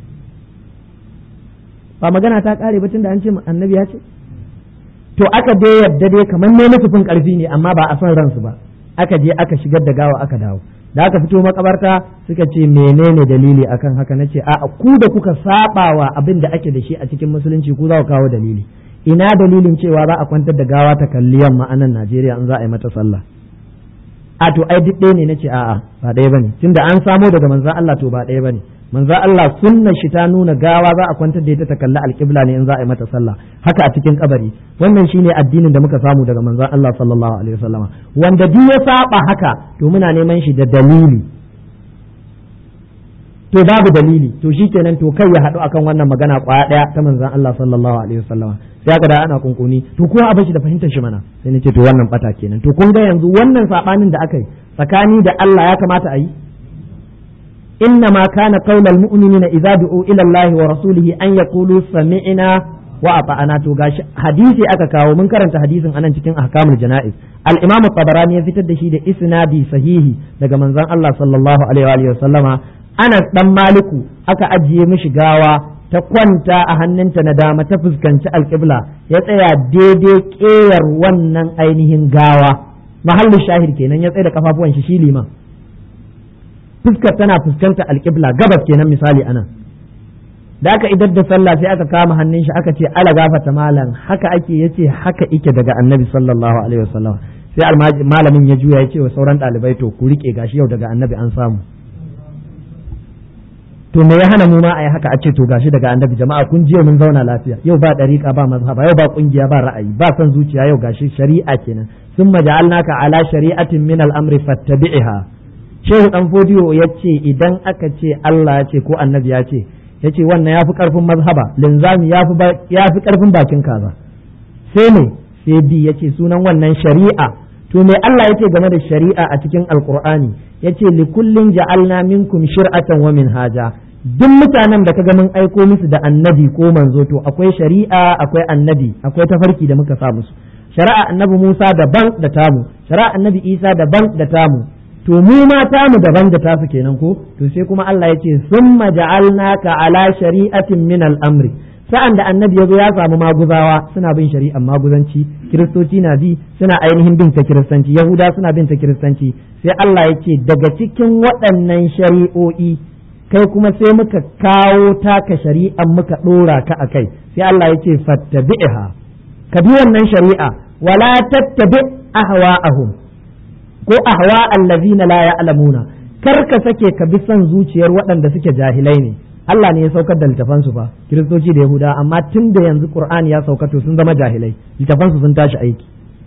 [SPEAKER 1] ba magana ta kare batun da an ce annabi ya ce to aka dai yadda dai kamar ne nufin karfi ne amma ba a son ransu ba aka je aka shigar da gawa aka dawo da aka fito makabarta suka ce menene dalili akan haka na ce a ku da kuka sabawa abin da ake da shi a cikin musulunci ku za ku kawo dalili ina dalilin cewa za a kwantar da gawa ta kalli yamma a nan Najeriya in za a yi mata sallah a to ai duk ɗaya ne nace a'a ba ɗaya bane tunda an samo daga manzon Allah to ba ɗaya bane manzon Allah sunna shi ta nuna gawa za a kwantar da ita ta kalli alƙibla ne in za a yi mata sallah haka a cikin kabari wannan shine addinin da muka samu daga manzon Allah sallallahu alaihi wasallama wanda duk ya saba haka to muna neman shi da dalili to babu dalili to shikenan to kai ya haɗu akan wannan magana kwaya ɗaya ta manzon Allah sallallahu alaihi wasallama sai aka da ana kunkuni to ko a bashi da fahimtar shi mana sai nace to wannan bata kenan to kun ga yanzu wannan sabanin da aka yi tsakani da Allah ya kamata a yi إنما كان قول المؤمنين إذا دعوا إلى الله ورسوله أن يقولوا سمعنا وأطعنا توغاش حديثي أكا كاو من كرنت حديث أنا cikin أحكام الجنائز الإمام الطبراني يفتد da shi da isnadi sahihi daga manzon Allah sallallahu alaihi wa sallama Anas dan Maliku aka ajiye mishi gawa ta kwanta a hannunta na dama ta fuskanci alƙibla ya tsaya daidai ƙeyar wannan ainihin gawa mahallin shahid kenan ya tsaye da kafafuwan shi shi liman fuskar tana fuskanta alƙibla gabas kenan misali anan da aka idar da sallah sai aka kama hannun shi aka ce ala gafata malam haka ake yace haka ike daga annabi sallallahu alaihi wasallam sai malamin ya juya ya ce wa sauran ɗalibai to ku rike gashi yau daga annabi an samu to me ya hana mu ma a yi haka a ce to gashi daga annabi jama'a kun jiya mun zauna lafiya yau ba dariƙa ba mazhaba yau ba kungiya ba ra'ayi ba son zuciya yau gashi shari'a kenan summa ja'alnaka ala shari'atin min al-amri fattabi'ha shehu dan fodiyo ya ce idan aka ce Allah ya ce ko annabi ya ce ya ce wannan ya fi karfin mazhaba linzami ya fi karfin bakin kaza sai ne sai bi ya ce sunan wannan shari'a to me Allah ya ce game da shari'a a cikin alkur'ani ya ce likullin ja'alna minkum shir'atan wa minhaja duk mutanen da kaga mun aiko musu da annabi ko manzo to akwai shari'a akwai annabi akwai tafarki da muka sa musu shari'a annabi Musa daban da tamu shari'a annabi Isa daban da tamu to mu ma tamu daban da tasu kenan ko to sai kuma Allah ya ce summa ja'alnaka ala shari'atin min al-amri sa'an da annabi ya zo ya samu maguzawa suna bin shari'ar maguzanci kiristoci na bi suna ainihin bin ta kiristanci yahuda suna bin ta kiristanci sai Allah ya ce daga cikin waɗannan shari'o'i kai kuma sai muka kawo taka shari'ar muka ɗora ka a kai sai Allah ya ce fattabi'ha ka bi wannan shari'a wala tattabi ahwa'ahum ko ahwa allazina la ya'lamuna kar ka sake ka bi son zuciyar waɗanda suke jahilai ne Allah ne ya saukar da littafan su fa kiristoci da yahuda amma tun da yanzu qur'ani ya sauka to sun zama jahilai littafan su sun tashi aiki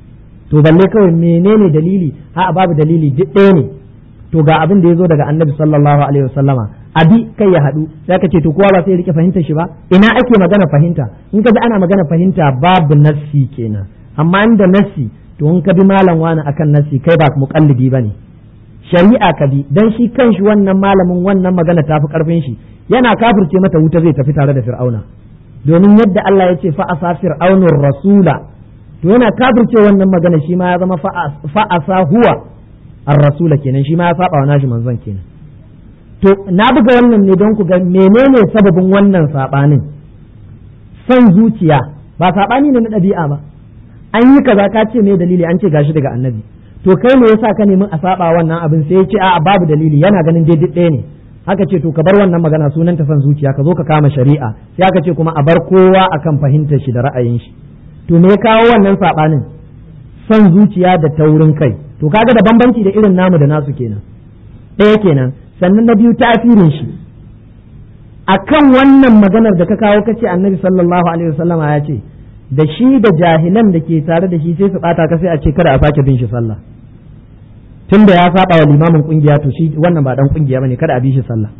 [SPEAKER 1] to balle kawai menene dalili a babu dalili duk ɗaya ne to ga abin da ya zo daga annabi sallallahu alaihi wasallama abi kai ya haɗu sai ka ce to kowa ba sai rike fahimtar shi ba ina ake magana fahimta in ka ji ana magana fahimta babu nassi kenan amma inda nassi to in ka bi malam wani akan nassi kai ba muqallidi bane shari'a ka bi dan shi kanshi wannan malamin wannan magana tafi karfin shi yana kafirce mata wuta zai tafi tare da fir'auna domin yadda Allah ya ce fa asa fir'aunur rasula to yana kafirce wannan magana shi ma ya zama fa asa huwa ar-rasula kenan shi ma ya saba wa nashi manzon kenan to na buga wannan ne don ku ga menene sababin wannan sabanin son zuciya ba sabani ne na ɗabi'a ba an yi kaza ka ce me dalili an ce gashi daga annabi to kai me yasa ka nemi a saba wannan abin sai ya ce a'a babu dalili yana ganin daidai ɗaya ne aka ce to ka bar wannan magana sunan ta son zuciya ka zo ka kama shari'a sai aka ce kuma a bar kowa akan fahimtar shi da ra'ayin shi to me ya kawo wannan sabanin son zuciya da taurin kai to kaga da bambanci da irin namu da nasu kenan ɗaya kenan sannan na biyu tasirin shi akan wannan maganar da ka kawo kace annabi sallallahu alaihi wasallama ya ce da shi da jahilan da ke tare da shi sai su bata ka sai a ce kada a sake bin shi sallah tun da ya saba wa limamin kungiya to shi wannan ba dan kungiya bane kada a bi shi sallah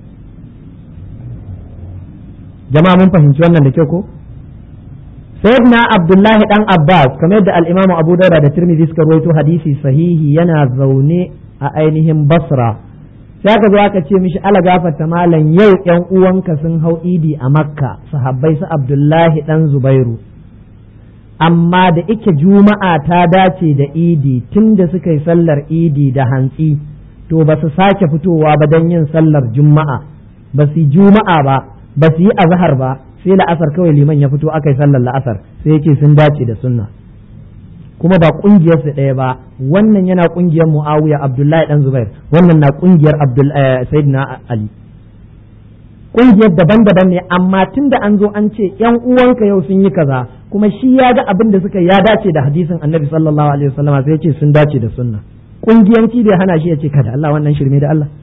[SPEAKER 1] jama'a mun fahimci wannan da kyau ko sayyidina abdullahi dan abbas kamar yadda al-imam abu dauda da tirmidhi suka rawaito hadisi sahihi yana zaune a ainihin basra sai aka zo aka ce mishi ala gafarta malam yau yan uwanka sun hau idi a makka sahabbai su abdullahi dan zubairu amma da ike juma'a ta dace da idi tun da suka yi sallar idi da hantsi to ba su sake fitowa ba don yin sallar juma'a ba su yi juma'a ba ba su yi azhar ba sai la'asar kawai liman ya fito aka yi sallar la'asar sai yake sun dace da sunna kuma ba kungiyar su ɗaya ba wannan yana kungiyar Muawiya Abdullahi dan Zubair wannan na kungiyar Abdul Sayyidina Ali kungiyar daban-daban ne amma tun da an zo an ce yan uwanka yau sun yi kaza kuma shi ya ga abin da suka ya dace da hadisin annabi sallallahu alaihi wasallama sai ya ce sun dace da sunna kungiyanci bai hana shi ya ce kada Allah wannan shirme da Allah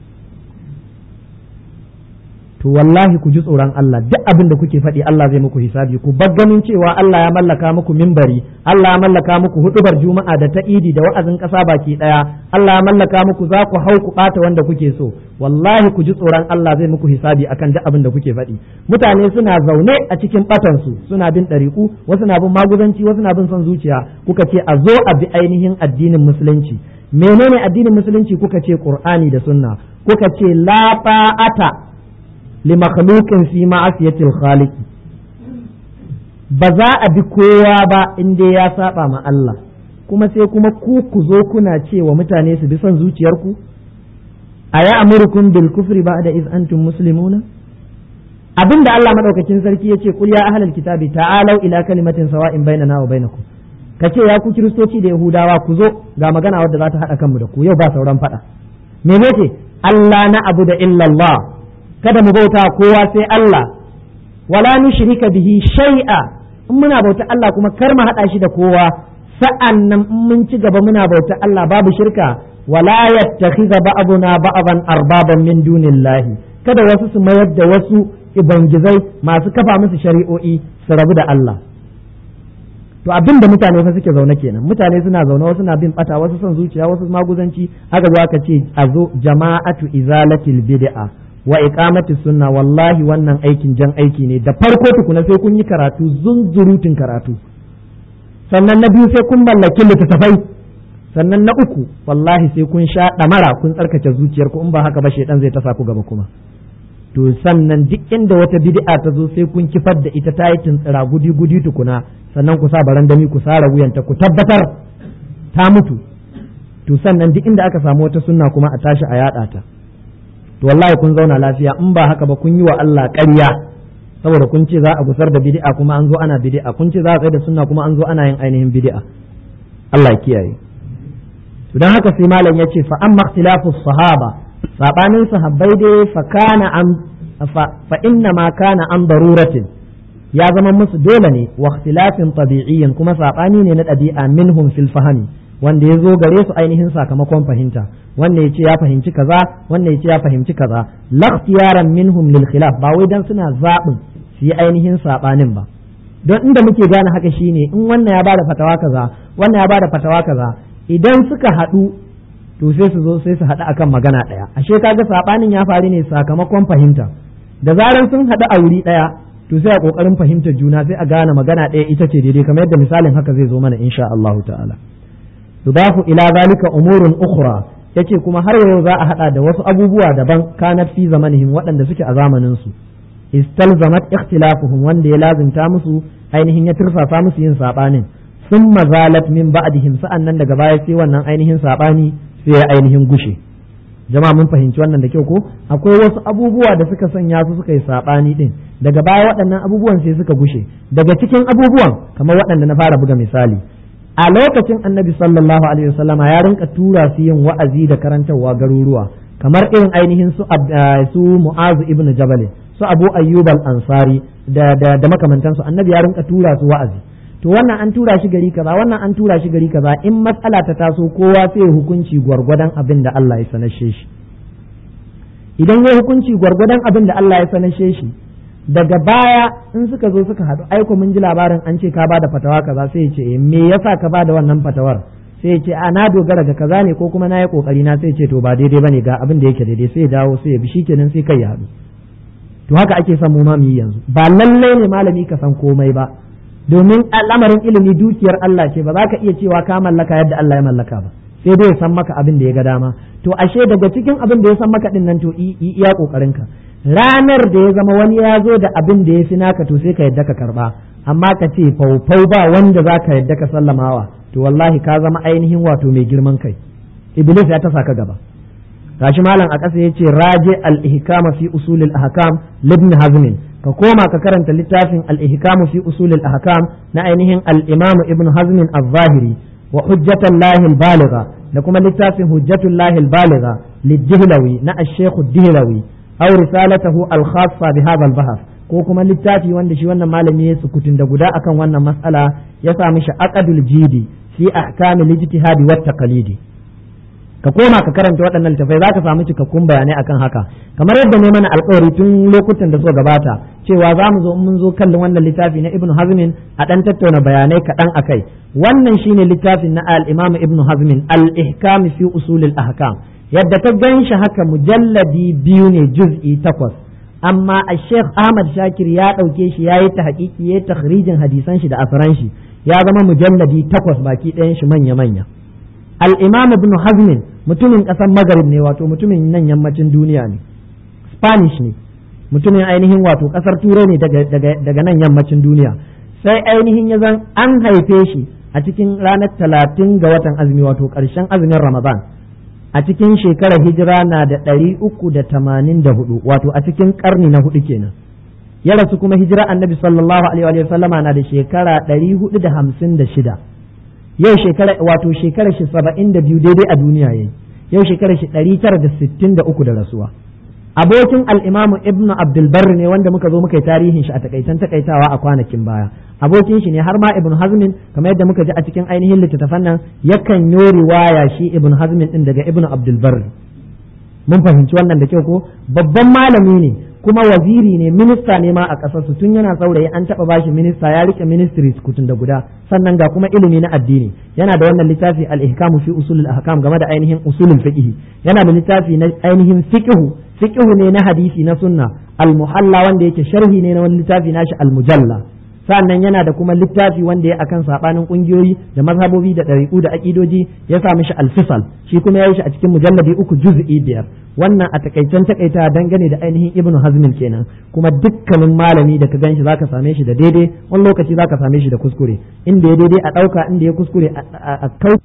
[SPEAKER 1] to wallahi ku ji tsoron Allah duk abin da kuke faɗi Allah zai muku hisabi ku bar ganin cewa Allah ya mallaka muku mimbari Allah ya mallaka muku hudubar juma'a da ta idi da wa'azin ƙasa baki ɗaya Allah ya mallaka muku za ku hau ku ɓata wanda kuke so wallahi ku ji tsoron Allah zai muku hisabi akan duk abin da kuke faɗi mutane suna zaune a cikin ɓatansu suna bin ɗariƙu wasu na bin maguzanci wasu na bin son zuciya kuka ce a zo a bi ainihin addinin musulunci menene addinin musulunci kuka ce qur'ani da sunna kuka ce la ta'ata li makhluqin fi ma'asiyatil khaliq ba za a bi kowa ba in dai ya saba ma Allah kuma sai kuma ku ku zo kuna cewa mutane su bi son zuciyarku aya amurukum bil kufri ba'da iz antum muslimuna abinda Allah madaukakin sarki yace kul ya ahlal kitabi ta'alu ila kalimatin sawa'in bainana wa bainakum kace ya ku kiristoci da yahudawa ku zo ga magana wadda za ta hada kanmu da ku yau ba sauran fada menene Allah na abu da illallah kada mu bauta kowa sai Allah wala nushrika bihi shay'a in muna bauta Allah kuma kar mu hada shi da kowa sa'an nan in mun ci gaba muna bauta Allah babu shirka wala yattakhidha ba'duna ba'dan arbaban min dunillahi kada wasu su mayar da wasu ibangizai masu kafa musu shari'o'i su rabu da Allah to abin da mutane fa suke zaune kenan mutane suna zaune wasu na bin bata wasu son zuciya wasu maguzanci aka zo aka ce a zo jama'atu izalatil bid'a wa iqamati sunna wallahi wannan aikin jan aiki ne da farko tukuna sai kun yi karatu zunzurutun karatu sannan na biyu sai kun mallaki littattafai sannan na uku wallahi sai kun sha damara kun tsarkake zuciyarku in ba haka ba shedan zai tasa ku gaba kuma to sannan duk inda wata bid'a ta zo sai kun kifar da ita ta yi tuntsira gudi gudi tukuna sannan ku sa barandami ku sara wuyanta ku tabbatar ta mutu to sannan duk inda aka samu wata sunna kuma a tashi a yada ta to wallahi kun zauna lafiya in ba haka ba kun yi wa Allah ƙarya saboda kun ce za a gusar da bid'a kuma an zo ana bid'a kun ce za a tsaye da sunna kuma an zo ana yin ainihin bid'a Allah ya kiyaye to dan haka sai malam ya ce fa amma ikhtilafu sahaba sabanin sahabbai dai fa kana an fa inna ma kana an daruratin ya zama musu dole ne wa ikhtilafin tabi'iyyin kuma sabani ne na ɗabi'a minhum fil fahmi wanda ya zo gare su ainihin sakamakon fahimta wanda ya ce ya fahimci kaza wanda ya ce ya fahimci kaza lakhtiyaran minhum lil khilaf ba wai dan suna zaɓin su yi ainihin sabanin ba don inda muke gane haka shine in wannan ya bada fatawa kaza wannan ya bada fatawa kaza idan suka haɗu to sai su zo sai su haɗu akan magana ɗaya ashe kaga sabanin ya faru ne sakamakon fahimta da zaran sun haɗu a wuri ɗaya to sai a kokarin fahimtar juna sai a gane magana ɗaya ita ce daidai kamar yadda misalin haka zai zo mana insha Allah ta'ala yudafu ila zalika umurun ukhra yace kuma har yau za a hada da wasu abubuwa daban kanat fi zamanihim waɗanda suke a zamanin su istalzamat ikhtilafuhum wanda ya lazimta musu ainihin ya tursasa musu yin sabanin thumma zalat min ba'dihim sa'annan daga baya sai wannan ainihin sabani sai ya ainihin gushe jama'a mun fahimci wannan da kyau ko akwai wasu abubuwa da suka sanya su suka yi sabani din daga baya waɗannan abubuwan sai suka gushe daga cikin abubuwan kamar waɗanda na fara buga misali a lokacin annabi sallallahu alaihi wasallama ya rinka tura su yin wa'azi da karantarwa garuruwa kamar irin ainihin su su mu'azu ibn jabal su abu ayyub al-ansari da da, da makamantansu annabi ya rinka tura su wa'azi to wannan an tura shi gari kaza wannan an tura shi gari kaza in matsala ta taso kowa sai hukunci gwargwadon abin da Allah ya sanashe shi idan ya hukunci gwargwadon abin da Allah ya sanashe shi daga baya in suka zo suka haɗu aiko mun ji labarin an ce ka bada fatawa kaza sai ya ce me yasa ka bada wannan fatawar sai ya ce a na dogara ga kaza ne ko kuma na yi kokari na sai ya ce to ba daidai bane ga abin da yake daidai sai ya dawo sai ya bi shikenan sai kai ya haɗu to haka ake son mu ma mu yi yanzu ba lallai ne malami ka san komai ba domin al'amarin ilimi dukiyar Allah ce ba za ka iya cewa ka mallaka yadda Allah ya mallaka ba sai dai ya san maka abin da ya ga dama to ashe daga cikin abin da ya san maka din nan to iya kokarin ka ranar da ya zama wani ya zo da abin da ya fi naka to sai ka yadda ka karba amma ka ce faufau ba wanda za ka yadda ka sallamawa to wallahi ka zama ainihin wato mai girman kai iblis ya tasa ka gaba gashi malam a ƙasa yace raje al-ihkama fi usul al-ahkam libn hazm ka koma ka karanta littafin al-ihkam fi usul al-ahkam na ainihin al-imam ibn hazm al-zahiri wa hujjatullahi al-baligha da kuma littafin hujjatullahi al-baligha lid-dihlawi na ash-shaykh ad-dihlawi aw risalatahu al-khassa bi hadha al-bahth ko kuma littafi wanda shi wannan malami ya sukutun da guda akan wannan mas'ala ya sa mishi aqdul jidi fi ahkamil ijtihadi wat taqlidi ka koma ka karanta waɗannan littafai za ka samu cikakkun bayanai akan haka kamar yadda ne mana alkawari tun lokutan da suka gabata cewa za mu zo mun zo kallon wannan littafi na ibnu hazmin a ɗan tattauna bayanai kaɗan akai wannan shine littafin na al-imam ibnu hazmin al-ihkam fi usul al-ahkam yadda ka gan shi haka mujalladi biyu ne juz'i takwas amma a sheikh ahmad shakir ya ɗauke shi ya yi ta haƙiƙi ya yi takhrijin hadisan shi da asaran shi ya zama mujalladi takwas baki ɗayan shi manya-manya al-imam ibn hazmin mutumin ƙasar magarib ne wato mutumin nan yammacin duniya ne spanish ne mutumin ainihin wato ƙasar turai ne daga nan yammacin duniya sai ainihin ya zan an haife shi a cikin ranar talatin ga watan azumi wato ƙarshen azumin ramadan a cikin shekarar hijira na da ɗari uku da tamanin da hudu wato a cikin ƙarni na hudu kenan ya rasu kuma hijira annabi sallallahu alaihi wa sallama na da shekara ɗari hudu da hamsin da shida yau shekara wato shekarar shi saba'in da biyu daidai a duniya yayi yau shekarar shi ɗari tara da sittin da uku da rasuwa abokin al'imamu ibnu abdulbar ne wanda muka zo muka yi tarihin shi a takaitan takaitawa a kwanakin baya abokin shi ne har ma ibnu hazmin kamar yadda muka ji a cikin ainihin littattafan nan yakan yi riwaya shi ibnu hazmin din daga ibnu abdulbar mun fahimci wannan da kyau ko babban malami ne kuma waziri ne minista ne ma a ƙasar su tun yana saurayi an taɓa bashi minista ya rike ministries kutun da guda sannan ga kuma ilimi na addini yana da wannan littafi al-ihkamu fi usulul ahkam game da ainihin usulul fiqh yana da littafi na ainihin fiqh fiqh ne na hadisi na sunna al-muhalla wanda yake sharhi ne na wani littafi nashi al-mujalla sannan yana da kuma littafi wanda ya akan sabanin kungiyoyi da mazhabobi da ɗariƙu da aƙidoji ya sa mishi alfisal shi kuma ya yi shi a cikin mujalladi uku juz'i biyar wannan a takaicen takaita dangane da ainihin ibnu hazmin kenan kuma dukkanin malami da ka gan shi zaka same shi da daidai wani lokaci zaka same shi da kuskure inda ya daidai a ɗauka inda ya kuskure a